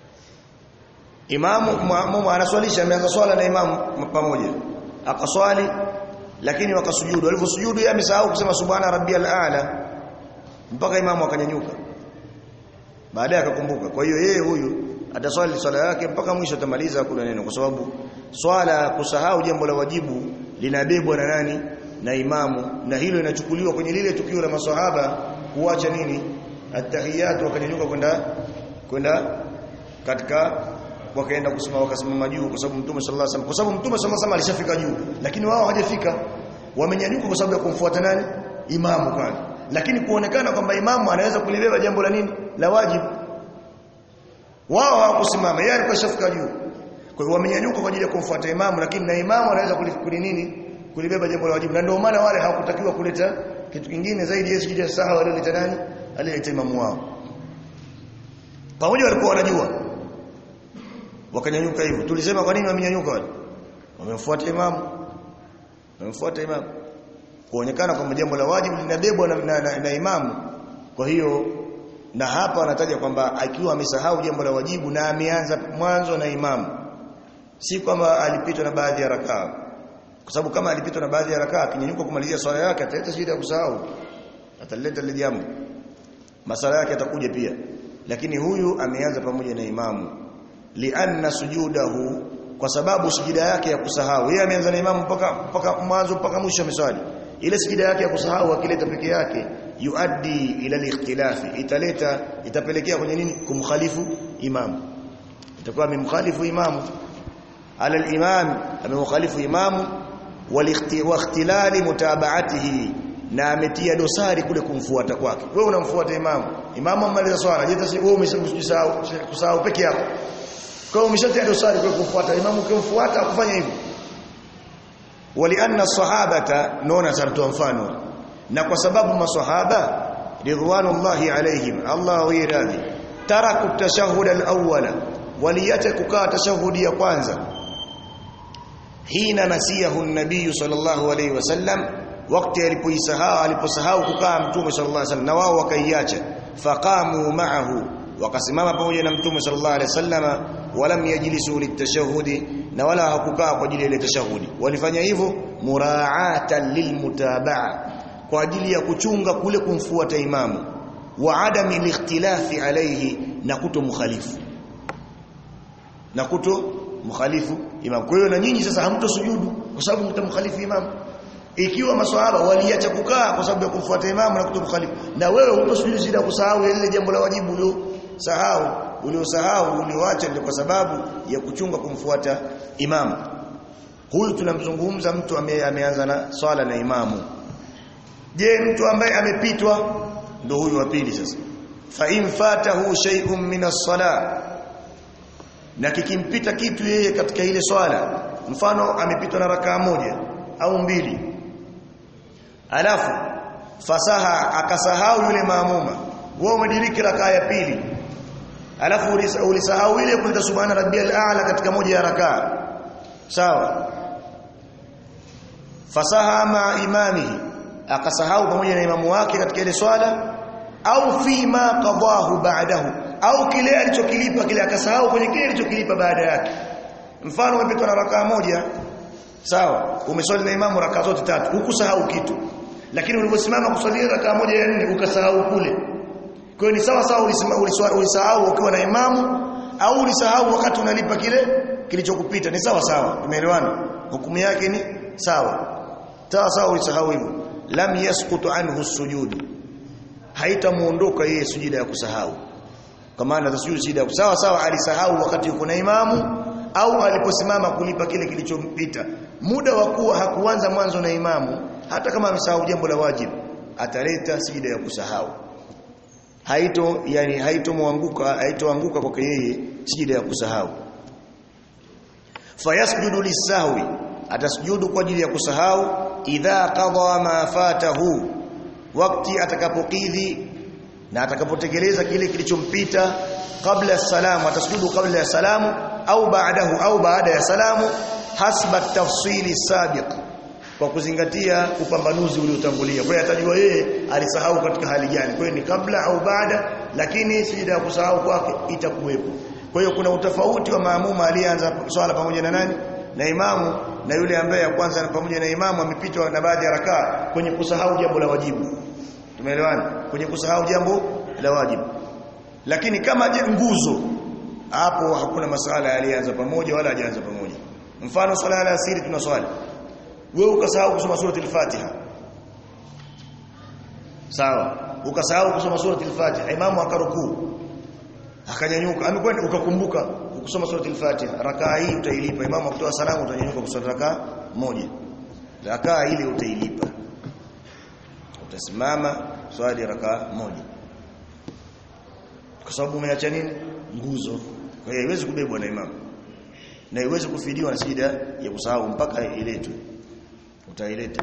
imamu maamuma anaswalisha ameanza swala na imamu pamoja akaswali lakini wakasujudu walivyosujudu yeye amesahau kusema subhana rabbiyal a'la mpaka imamu akanyanyuka baadaye akakumbuka kwa hiyo yeye huyu ataswali swala yake mpaka mwisho atamaliza kuna neno kwa sababu swala kusahau jambo la wajibu linabebwa na nani na imamu na hilo linachukuliwa kwenye lile tukio la maswahaba kuacha nini atahiyatu wakanyanyuka kwenda kwenda katika wakaenda kusimama wakasimama juu kwa sababu mtume sallallahu alaihi wasallam kwa sababu mtume sallallahu alaihi wasallam alishafika juu lakini wao hawajafika wamenyanyuka kwa sababu ya kumfuata nani imamu pale lakini kuonekana kwamba imamu anaweza kulibeba jambo la nini la wajibu wao hawakusimama yeye alikuwa shafika juu kwa hiyo wamenyanyuka kwa ajili ya kumfuata imamu lakini na imamu anaweza kuli nini kulibeba jambo la wajibu na ndio maana wale hawakutakiwa kuleta kitu kingine zaidi ya sijida saha walioleta nani alileta imamu wao pamoja walikuwa wanajua wakanyanyuka hivyo tulisema kwa nini wamenyanyuka wale wamemfuata imamu wamemfuata imamu kuonekana kwamba jambo la wajibu linabebwa na, na, na, na imamu kwa hiyo na hapa anataja kwamba akiwa amesahau jambo la wajibu na ameanza mwanzo na imamu si kwamba alipitwa na baadhi ya rakaa kwa sababu kama alipitwa na baadhi ya rakaa akinyanyuka kumalizia swala yake ataleta shida ya kusahau ataleta lile jambo masala yake atakuja pia lakini huyu ameanza pamoja na imamu lianna sujudahu kwa sababu sujida yake ya kusahau yeye ameanza na imamu mpaka mpaka mwanzo mpaka mwisho ameswali ile sujida yake ya kusahau akileta peke yake yuaddi ila al-ikhtilafi italeta itapelekea kwenye nini kumkhalifu imamu itakuwa amemkhalifu imamu ala al-imam amemkhalifu imamu wal-ikhtilali mutaba'atihi na ametia dosari kule kumfuata kwake wewe unamfuata imamu imamu amaliza swala je tasi wewe umesahau kusahau peke yako kwa hiyo umeshatia dosari kwa kumfuata imamu ukimfuata kufanya hivyo walianna sahabata naona sartoa mfano na kwa sababu maswahaba ridwanullahi alaihim Allah wiradhi taraku tashahhud al-awwala waliyata kukaa tashahudi ya kwanza hina nasiyahu an-nabiy sallallahu alayhi wasallam wakati alipoisahau aliposahau kukaa mtume sallallahu alayhi wasallam na wao wakaiacha faqamu ma'ahu wakasimama pamoja na mtume sallallahu alayhi wasallama walam yajlisu litashahudi na wala hakukaa kwa ajili ya tashahudi walifanya hivyo muraatan lilmutabaa kwa ajili ya kuchunga kule kumfuata imamu wa adami likhtilafi alayhi na kuto mukhalifu na kuto mukhalifu imam kwa hiyo na nyinyi sasa hamtosujudu kwa sababu mtamkhalifu imam ikiwa maswahaba waliacha kukaa kwa sababu ya kumfuata imamu na kuto mukhalifu na wewe hutosujudu zida kusahau ile jambo la wajibu ulio sahau uliosahau ulioacha ndio kwa sababu ya kuchunga kumfuata imamu huyu tunamzungumza mtu ame, ameanza na swala na imamu je mtu ambaye amepitwa ndo huyu wa pili sasa fa in fatahu shay'un min as-salah na kikimpita kitu yeye katika ile swala mfano amepitwa na rakaa moja au mbili alafu fasaha akasahau yule maamuma wewe umediriki rakaa ya pili alafu ulisahau ile kuleta subhana rabbiyal a'la katika moja ya rakaa sawa fasaha ma imamihi akasahau pamoja na imamu wake katika ile swala au fi ma qadahu ba'dahu au kile alichokilipa kile akasahau kwenye kile alichokilipa baada yake mfano umepitwa na rakaa moja sawa umeswali na imamu rakaa zote tatu hukusahau kitu lakini uliposimama kuswalia rakaa moja ya nne ukasahau kule kwa hiyo ni sawa sawa ulisahau ukiwa na imamu au ulisahau wakati unalipa kile kilichokupita ni sawa sawa tumeelewana hukumu yake ni sawa sawa sawa ulisahau hivyo lam yasqutu anhu sujud haitamuondoka yeye sujida ya kusahau kwa maana tasjudu sujida ya sawa sawa alisahau wakati yuko na imamu au aliposimama kulipa kile kilichompita muda wa kuwa hakuanza mwanzo na imamu hata kama amesahau jambo la wajibu ataleta sijida ya kusahau haito yani haitomwanguka haitoanguka kwake yeye sijida ya kusahau fayasjudu lisahwi atasujudu kwa ajili ya kusahau idha qada ma fatahu wakati atakapokidhi na atakapotekeleza kile kilichompita kabla ya salamu atasujudu kabla ya salamu au baadahu au baada ya salamu hasba tafsili sabiq kwa kuzingatia upambanuzi uliotangulia kwa hiyo atajua yeye alisahau katika hali gani kwa hiyo ni kabla au baada lakini sijida ya kusahau kwake itakuwepo kwa hiyo kuna utofauti wa maamuma aliyeanza swala pamoja na nani na imamu na yule ambaye ya kwanza pamoja na imamu amepitwa na baadhi ya rakaa kwenye kusahau jambo la wajibu tumeelewana kwenye kusahau jambo la wajibu lakini kama je nguzo hapo hakuna masala alianza pamoja wala hajaanza pamoja mfano swala ya asiri tunaswali wewe ukasahau kusoma surati al-Fatiha sawa ukasahau kusoma surati al-Fatiha imamu akarukuu akanyanyuka amekwenda ukakumbuka kusoma surati al-Fatiha rakaa hii utailipa imamu akitoa salamu utanyanyuka kusoma rakaa moja rakaa ile utailipa utasimama swali rakaa moja kwa sababu umeacha nini nguzo kwa hiyo haiwezi kubebwa na imamu na haiwezi kufidiwa na sijida ya kusahau mpaka iletwe utaileta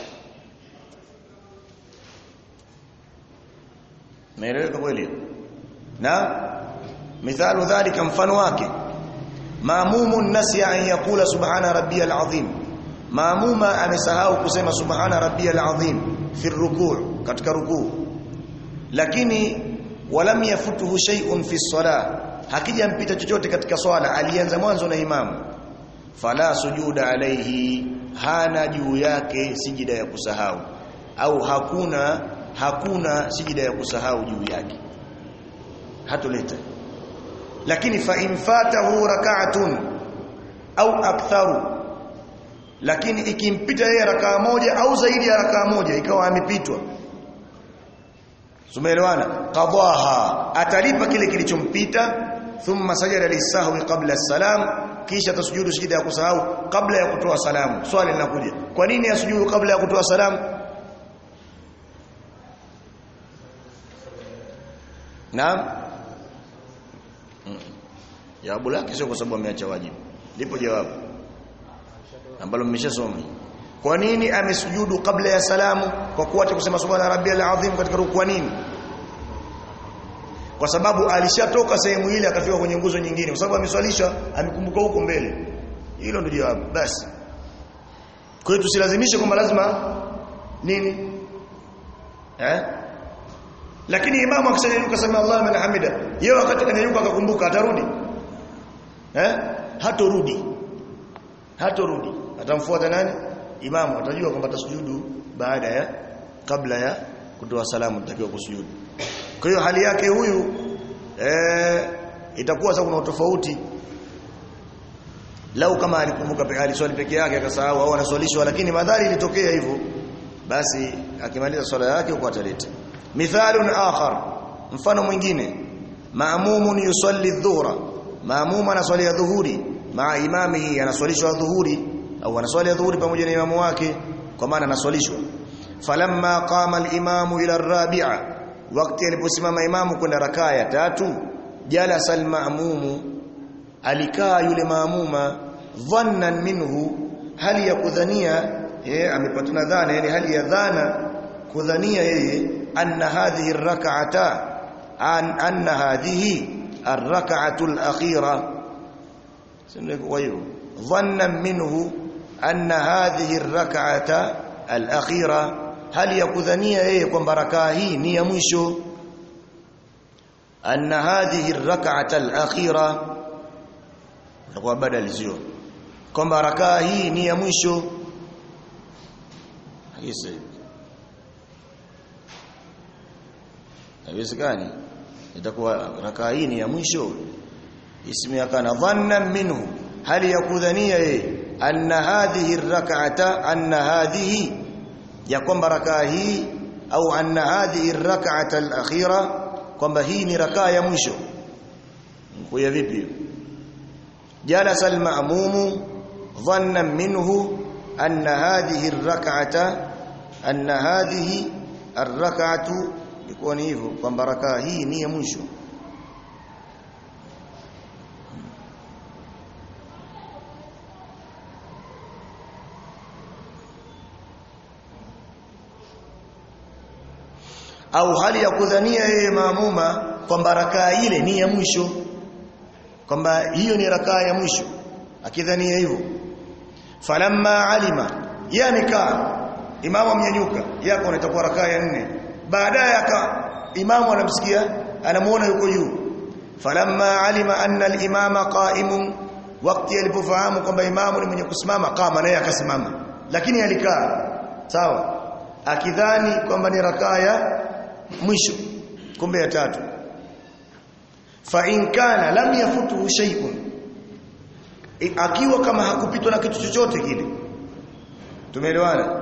Naeleweka kweli? Na mithalu dhalika mfano wake maamumun nasiya an yakula subhana rabbiyal azim maamuma amesahau kusema subhana rabbiyal azim fi rukuu katika rukuu lakini walam yafutuhu shay'un fi salah hakijampita chochote katika swala alianza mwanzo na imamu fala sujuda alayhi hana juu yake sijida ya kusahau au hakuna hakuna sijida ya kusahau juu yake hatuleta lakini fa infatahu rak'atun au aktharu lakini ikimpita yeye rakaa moja au zaidi ya rakaa moja ikawa amepitwa Sumeelewana qadaha atalipa kile kilichompita thumma sajada lisahwi qabla salam kisha tasujudu sijida ya kusahau kabla ya kutoa salamu swali linakuja kwa nini asujudu kabla ya kutoa salamu Naam Jawabu lake sio kwa sababu ameacha wajibu lipo jawabu ambalo mmeshasoma kwa nini amesujudu kabla ya salamu kwa kuacha kusema subhana rabbiyal azim katika rukuu nini kwa sababu alishatoka sehemu ile akafika kwenye nguzo nyingine kwa sababu ameswalisha amekumbuka huko mbele hilo ndio jawabu basi kwa hiyo tusilazimishe kwamba lazima nini eh lakini imamu akishanyanyuka sema Allahu liman hamida yeye wakati kanyanyuka akakumbuka atarudi eh hatorudi hatorudi atamfuata nani imamu atajua kwamba tasujudu baada ya kabla ya kutoa salamu tutakiwa kusujudu kwa hiyo hali yake huyu eh itakuwa sasa kuna tofauti lau kama alikumbuka peke aliswali peke yake akasahau au anaswalishwa lakini madhari ilitokea hivyo basi akimaliza swala yake huko ataleta mithalun akhar mfano mwingine maamumun yusalli dhuhra maamuma anaswali ya dhuhuri maa imamihi anaswalishwa dhuhuri au anaswali dhuhuri pamoja na imamu wake kwa maana anaswalishwa falamma qama al-imamu ila ar-rabi'a wakati aliposimama imamu kwenda rakaa ya tatu jalasa al-ma'mumu alikaa yule maamuma dhannan minhu hali ya kudhania eh amepatana dhana yani hali ya dhana kudhania yeye anna hadhihi ar-rak'ata an anna hadhihi ar-rak'atu al-akhira sio kwa hiyo dhannan minhu anna hadhihi ar-rak'ata al-akhira hali ya kudhania yeye kwamba rakaa hii ni ya mwisho anna hadhihi ar-rak'ata al-akhira kwa badali sio kwamba rakaa hii ni ya mwisho hakisa haiwezekani itakuwa rakaa hii ni ya mwisho ismi yakana dhannan minhu hali ya kudhania yeye anna hadhihi rak'ata anna hadhihi ya kwamba rakaa hii au anna hadhihi rak'ata al-akhira kwamba hii ni rakaa ya mwisho kwa vipi jalasa al-ma'mum dhannan minhu anna hadhihi ar-rak'ata anna hadhihi ar-rak'atu iko ni hivyo kwamba rakaa hii ni ya mwisho au hali ya kudhania yeye maamuma kwamba rakaa ile ni ya mwisho kwamba hiyo ni rakaa ya mwisho akidhania hivyo falamma alima yanika imamu amnyanyuka yako itakuwa rakaa ya nne baadaye aka imamu anamsikia anamuona yuko juu falamma alima anna al-imama qa'imun wakati alipofahamu kwamba imamu ni mwenye kusimama kama naye akasimama lakini alikaa sawa akidhani kwamba ni rakaa ya mwisho kumbe ya tatu fa in kana lam yafutuhu shay'un akiwa kama hakupitwa na kitu chochote kile tumeelewana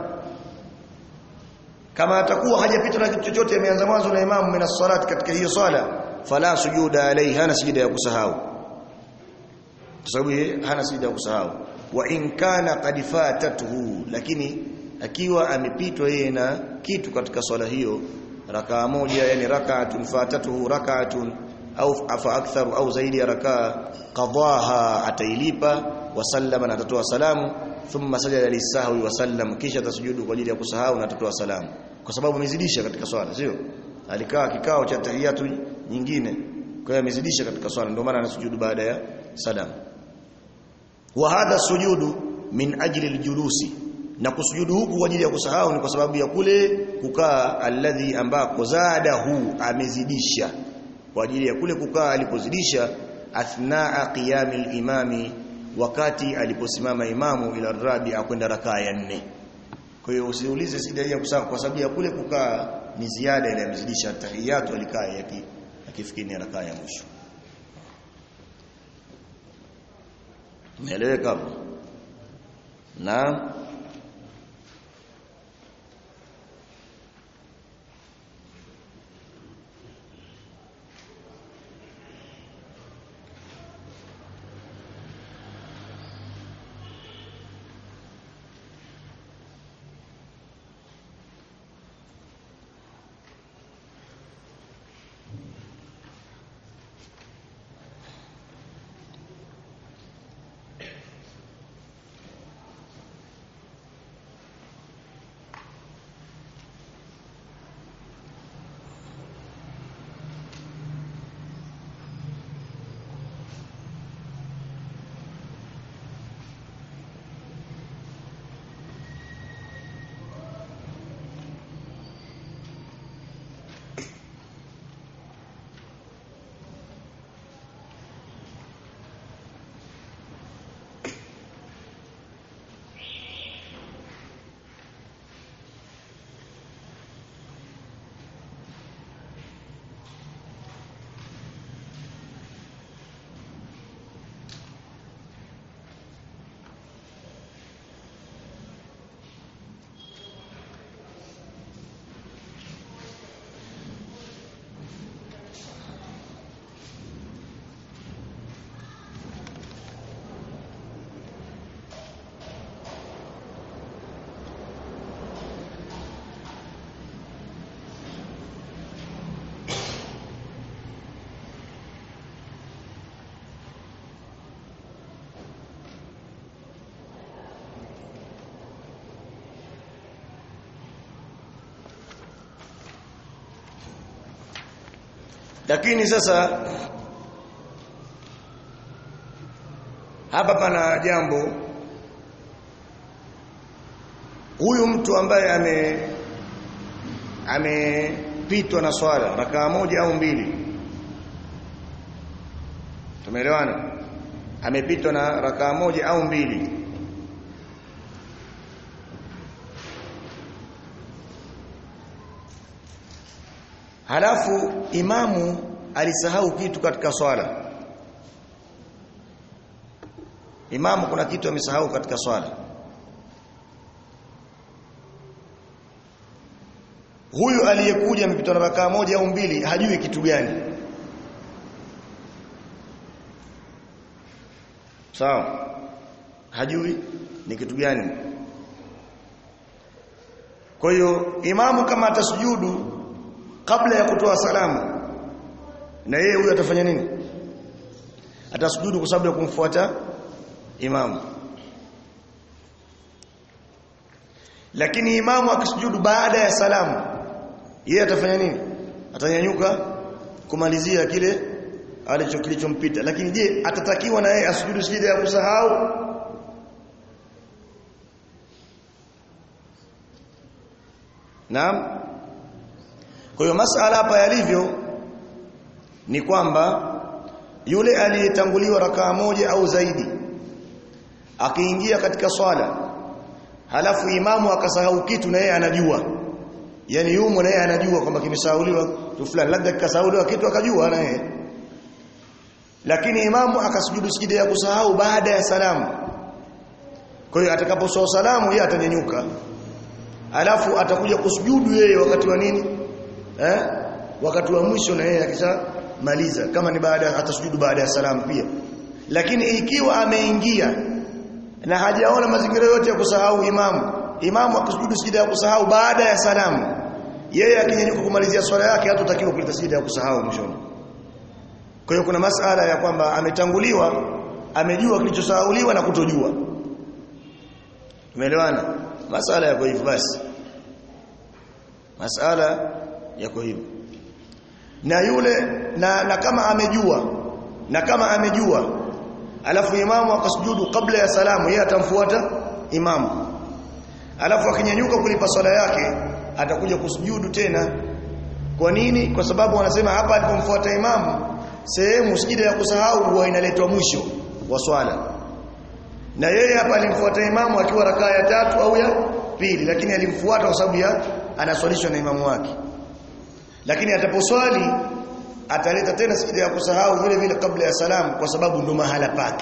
kama atakuwa hajapitwa na kitu chochote ameanza mwanzo na imamu min as-salat katika hiyo swala fala sujuda alayhi hana sijida ya kusahau kwa sababu yeye hana sijida ya kusahau wa in kana qad fatatuhu lakini akiwa amepitwa yeye na kitu katika swala hiyo rakaa moja yani rak'atun fatatuhu rak'atun au afa aktharu au zaidi ya rakaa qadaha atailipa wa sallama na atatoa salamu thumma sajada lisahwi wa sallam kisha tasujudu kwa ajili ya kusahau na atatoa salamu kwa sababu amezidisha katika swala sio alikaa kikao cha tahiyatu nyingine kwa hiyo amezidisha katika swala ndio maana anasujudu baada ya salamu wa hadha sujudu min ajli aljulusi na kusujudu huku kwa ajili ya kusahau ni kwa sababu ya kule kukaa alladhi ambako zadahu amezidisha kwa ajili ya kule kukaa alipozidisha athnaa qiyamil imami wakati aliposimama imamu ila rabi'a kwenda rakaa ya nne kwa hiyo usiulize sida ya kusahau kwa sababu ya kule kukaa ni ziada ile amezidisha tahiyatu alikaa yaki akifikiri rakaa ya mwisho Umeeleweka hapo? Na lakini sasa hapa pana jambo huyu mtu ambaye ame amepitwa na swala rakaa moja au mbili tumeelewana amepitwa na rakaa moja au mbili halafu imamu alisahau kitu katika swala imamu kuna kitu amesahau katika swala huyu aliyekuja amepitwa na rakaa moja au mbili hajui kitu gani sawa hajui ni kitu gani kwa hiyo imamu kama atasujudu kabla ya kutoa salamu na yeye huyu atafanya nini atasujudu kwa sababu ya kumfuata imamu lakini imamu akisujudu baada ya salamu yeye atafanya nini atanyanyuka kumalizia kile alicho kilichompita lakini je atatakiwa na yeye asujudu sijida ya kusahau Naam kwa hiyo masala hapa yalivyo ni kwamba yule aliyetanguliwa rakaa moja au zaidi akiingia katika swala halafu imamu akasahau kitu na yeye anajua yani yumo na yeye anajua kwamba kimesahauliwa tu fulani labda kikasahauliwa kitu akajua na yeye lakini imamu akasujudu sijida ya kusahau baada ya salamu kwa hiyo atakaposoa salamu yeye atanyanyuka alafu atakuja kusujudu yeye wakati wa nini eh wakati wa mwisho na yeye akishamaliza kama ni baada atasujudu baada ya salamu pia lakini ikiwa ameingia na hajaona mazingira yote ya kusahau imamu imamu akisujudu sijida ya kusahau baada ya salamu yeye akinyanyuka kumalizia swala yake hatatakiwa kuleta sijida ya kusahau mwishoni kwa hiyo kuna masala ya kwamba ametanguliwa amejua kilichosahauliwa na kutojua Tumeelewana? Masala yako hivyo basi. Masala yako hivyo. Na yule na, na kama amejua na kama amejua alafu imamu akasujudu kabla ya salamu yeye atamfuata imamu. Alafu akinyanyuka kulipa swala yake atakuja kusujudu tena. Kwa nini? Kwa sababu wanasema hapa alipomfuata imamu sehemu sijida ya kusahau huwa inaletwa mwisho wa swala na yeye hapa alimfuata imamu akiwa rakaa ya tatu au ya pili lakini alimfuata kwa sababu ya anaswalishwa na imamu wake lakini ataposwali ataleta tena sijida ya kusahau vile vile kabla ya salamu kwa sababu ndo mahala pake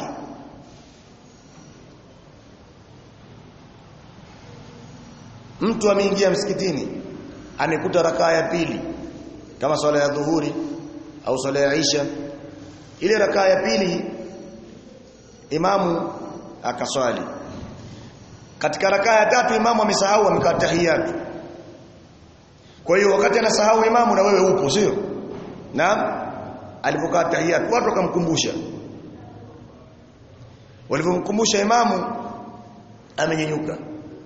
mtu ameingia msikitini amekuta rakaa ya pili kama swala ya dhuhuri au swala ya isha ile rakaa ya pili imamu akaswali katika rakaa ya tatu imamu amesahau amekaa tahiyatu kwa hiyo wakati anasahau imamu na wewe upo sio na alipokaa tahiyatu watu wakamkumbusha walipomkumbusha imamu amenyenyuka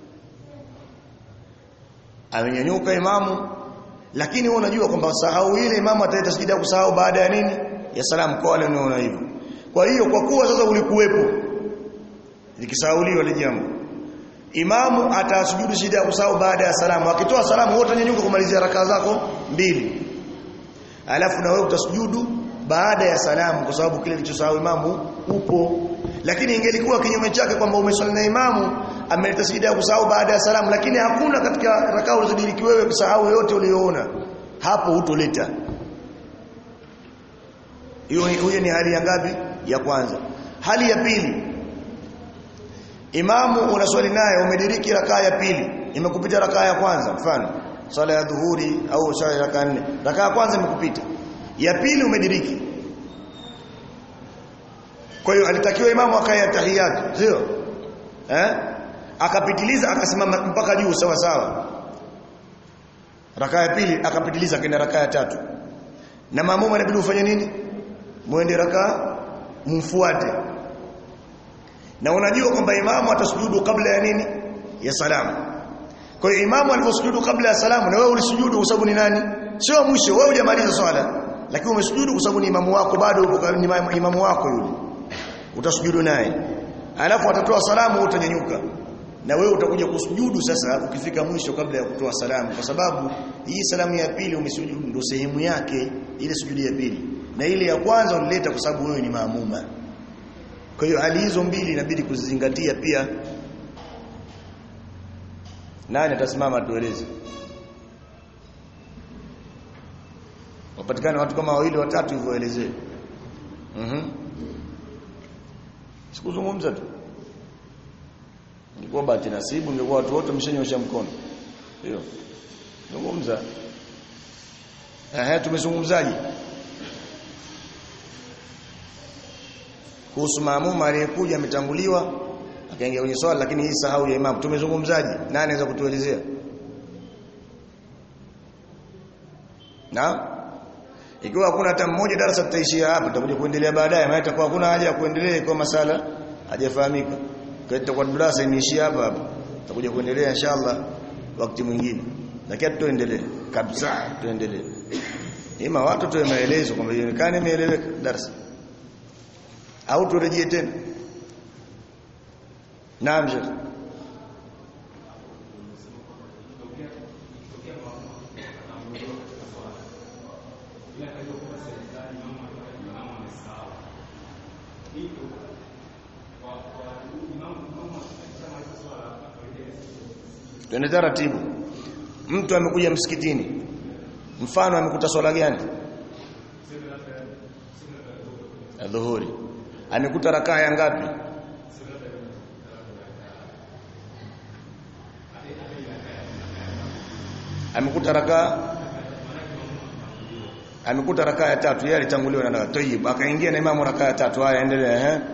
amenyenyuka imamu lakini wewe unajua kwamba sahau ile imamu ataleta sijida kusahau baada ya nini ya salamu kwa wale wanaona hivyo kwa hiyo kwa kuwa sasa ulikuwepo likisahauliwa ile jambo imamu atasujudu sijida ya kusahau baada ya salamu akitoa salamu wote nyanyuka kumalizia rakaa zako mbili alafu na wewe utasujudu baada ya salamu kwa sababu kile kilichosahau imamu upo lakini ingelikuwa kinyume chake kwamba umeswali na imamu ameleta sijida ya kusahau baada ya salamu lakini hakuna katika rakaa ulizodiriki wewe kusahau yote uliyoona hapo hutoleta hiyo hiyo ni hali ya ngapi ya kwanza hali ya pili imamu unaswali naye umediriki rakaa ya pili imekupita rakaa ya kwanza mfano swala ya dhuhuri au swala ya rakaa nne rakaa ya kwanza imekupita ya pili umediriki kwa hiyo alitakiwa imamu akae tahiyatu sio eh akapitiliza akasimama mpaka juu sawa sawa rakaa ya pili akapitiliza kenda rakaa ya tatu na maamuma inabidi ufanye nini muende rakaa mfuate na unajua kwamba imamu atasujudu kabla ya nini ya salamu kwa hiyo imamu aliposujudu kabla ya salamu na wewe ulisujudu kwa sababu ni nani sio mwisho wewe hujamaliza swala lakini umesujudu kwa sababu ni imamu wako bado uko ni imamu wako yule utasujudu naye alafu atatoa salamu utanyanyuka na wewe utakuja kusujudu sasa ukifika mwisho kabla ya kutoa salamu kwa sababu hii salamu ya pili umesujudu ndio sehemu yake ile sujudi ya pili na ile ya kwanza unileta kwa sababu wewe ni maamuma kwa hiyo hali hizo mbili inabidi kuzizingatia pia nani atasimama tueleze wapatikane watu kama wawili watatu hivyo elezee mhm mm sikuzungumza tu Ingekuwa bahati nasibu ingekuwa watu wote mshenyosha mkono. Ndio. Zungumza. Eh, tumezungumzaje? Kuhusu maamuma aliyekuja ametanguliwa akaingia kwenye swala lakini hii sahau ya imam. Tumezungumzaje? Nani anaweza kutuelezea? Na ikiwa hakuna hata mmoja darasa tutaishia hapa tutakuja kuendelea baadaye maana itakuwa hakuna haja ya kuendelea kwa masala hajafahamika kwa darasa imeishia hapa hapa tutakuja kuendelea inshallah wakati mwingine lakini tuendelee kabisa tuendelee ima watu tuwe maelezo kwamba ionekane imeeleweka darasa au turejee tena naam sheikh twende taratibu mtu amekuja msikitini mfano amekuta swala gani dhuhuri amekuta rakaa ya ngapi amekuta rakaa amekuta rakaa ya tatu yeye alitanguliwa na tayyib akaingia na imamu rakaa ya tatu haya endelea eh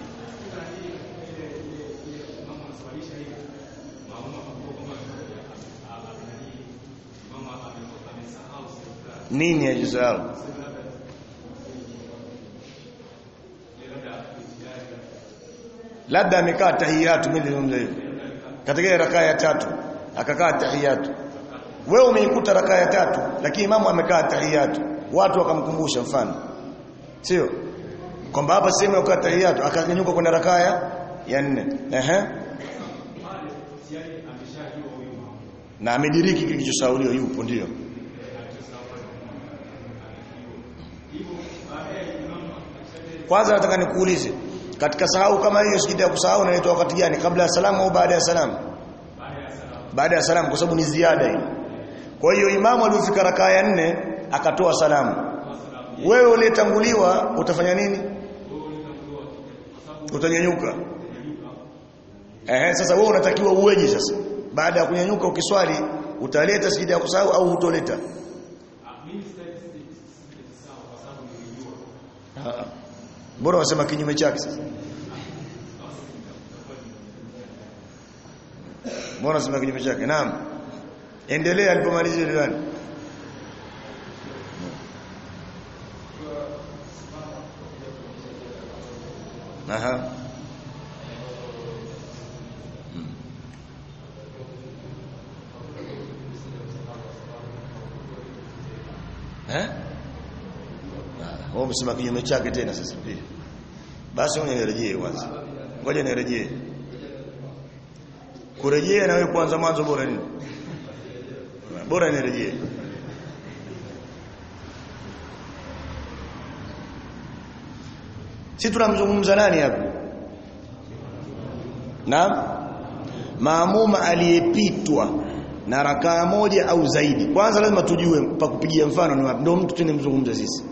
nini ajisahau labda amekaa tahiyatu mimi nilizungumza hivyo katika rakaa ya tatu akakaa tahiyatu wewe umeikuta rakaa ya tatu lakini imamu amekaa tahiyatu watu wakamkumbusha mfano sio kwamba hapa sehemu ya kukaa tahiyatu akanyanyuka kwenda rakaa ya nne ehe na amediriki kilichosauliwa yupo ndio kwanza nataka nikuulize katika sahau kama hiyo sijida ya kusahau inaitwa wakati gani kabla ya salamu au baada ya salamu baada ya salamu kwa sababu ni ziada hii kwa hiyo imamu aliyofika rakaa ya nne akatoa salamu wewe uliyetanguliwa utafanya nini utanyanyuka ehe sasa wewe unatakiwa uweje sasa baada ya kunyanyuka ukiswali utaleta sijida ya kusahau au hutoleta bora wasema kinyume chake sasa Mbona sema kinyume chake? Naam. Endelea alipomalizia diwani. Aha. Eh? Wao umesema kinyume chake tena sasa pia. Basi ngoja nirejee kwanza. Ngoja nirejee. Kurejea na wewe kwanza mwanzo bora nini? Bora nirejee. Si tunamzungumza nani hapa? Naam. Maamuma aliyepitwa na rakaa moja au zaidi. Kwanza lazima tujue pa kupigia mfano ni wapi. Ndio mtu tunamzungumza sisi.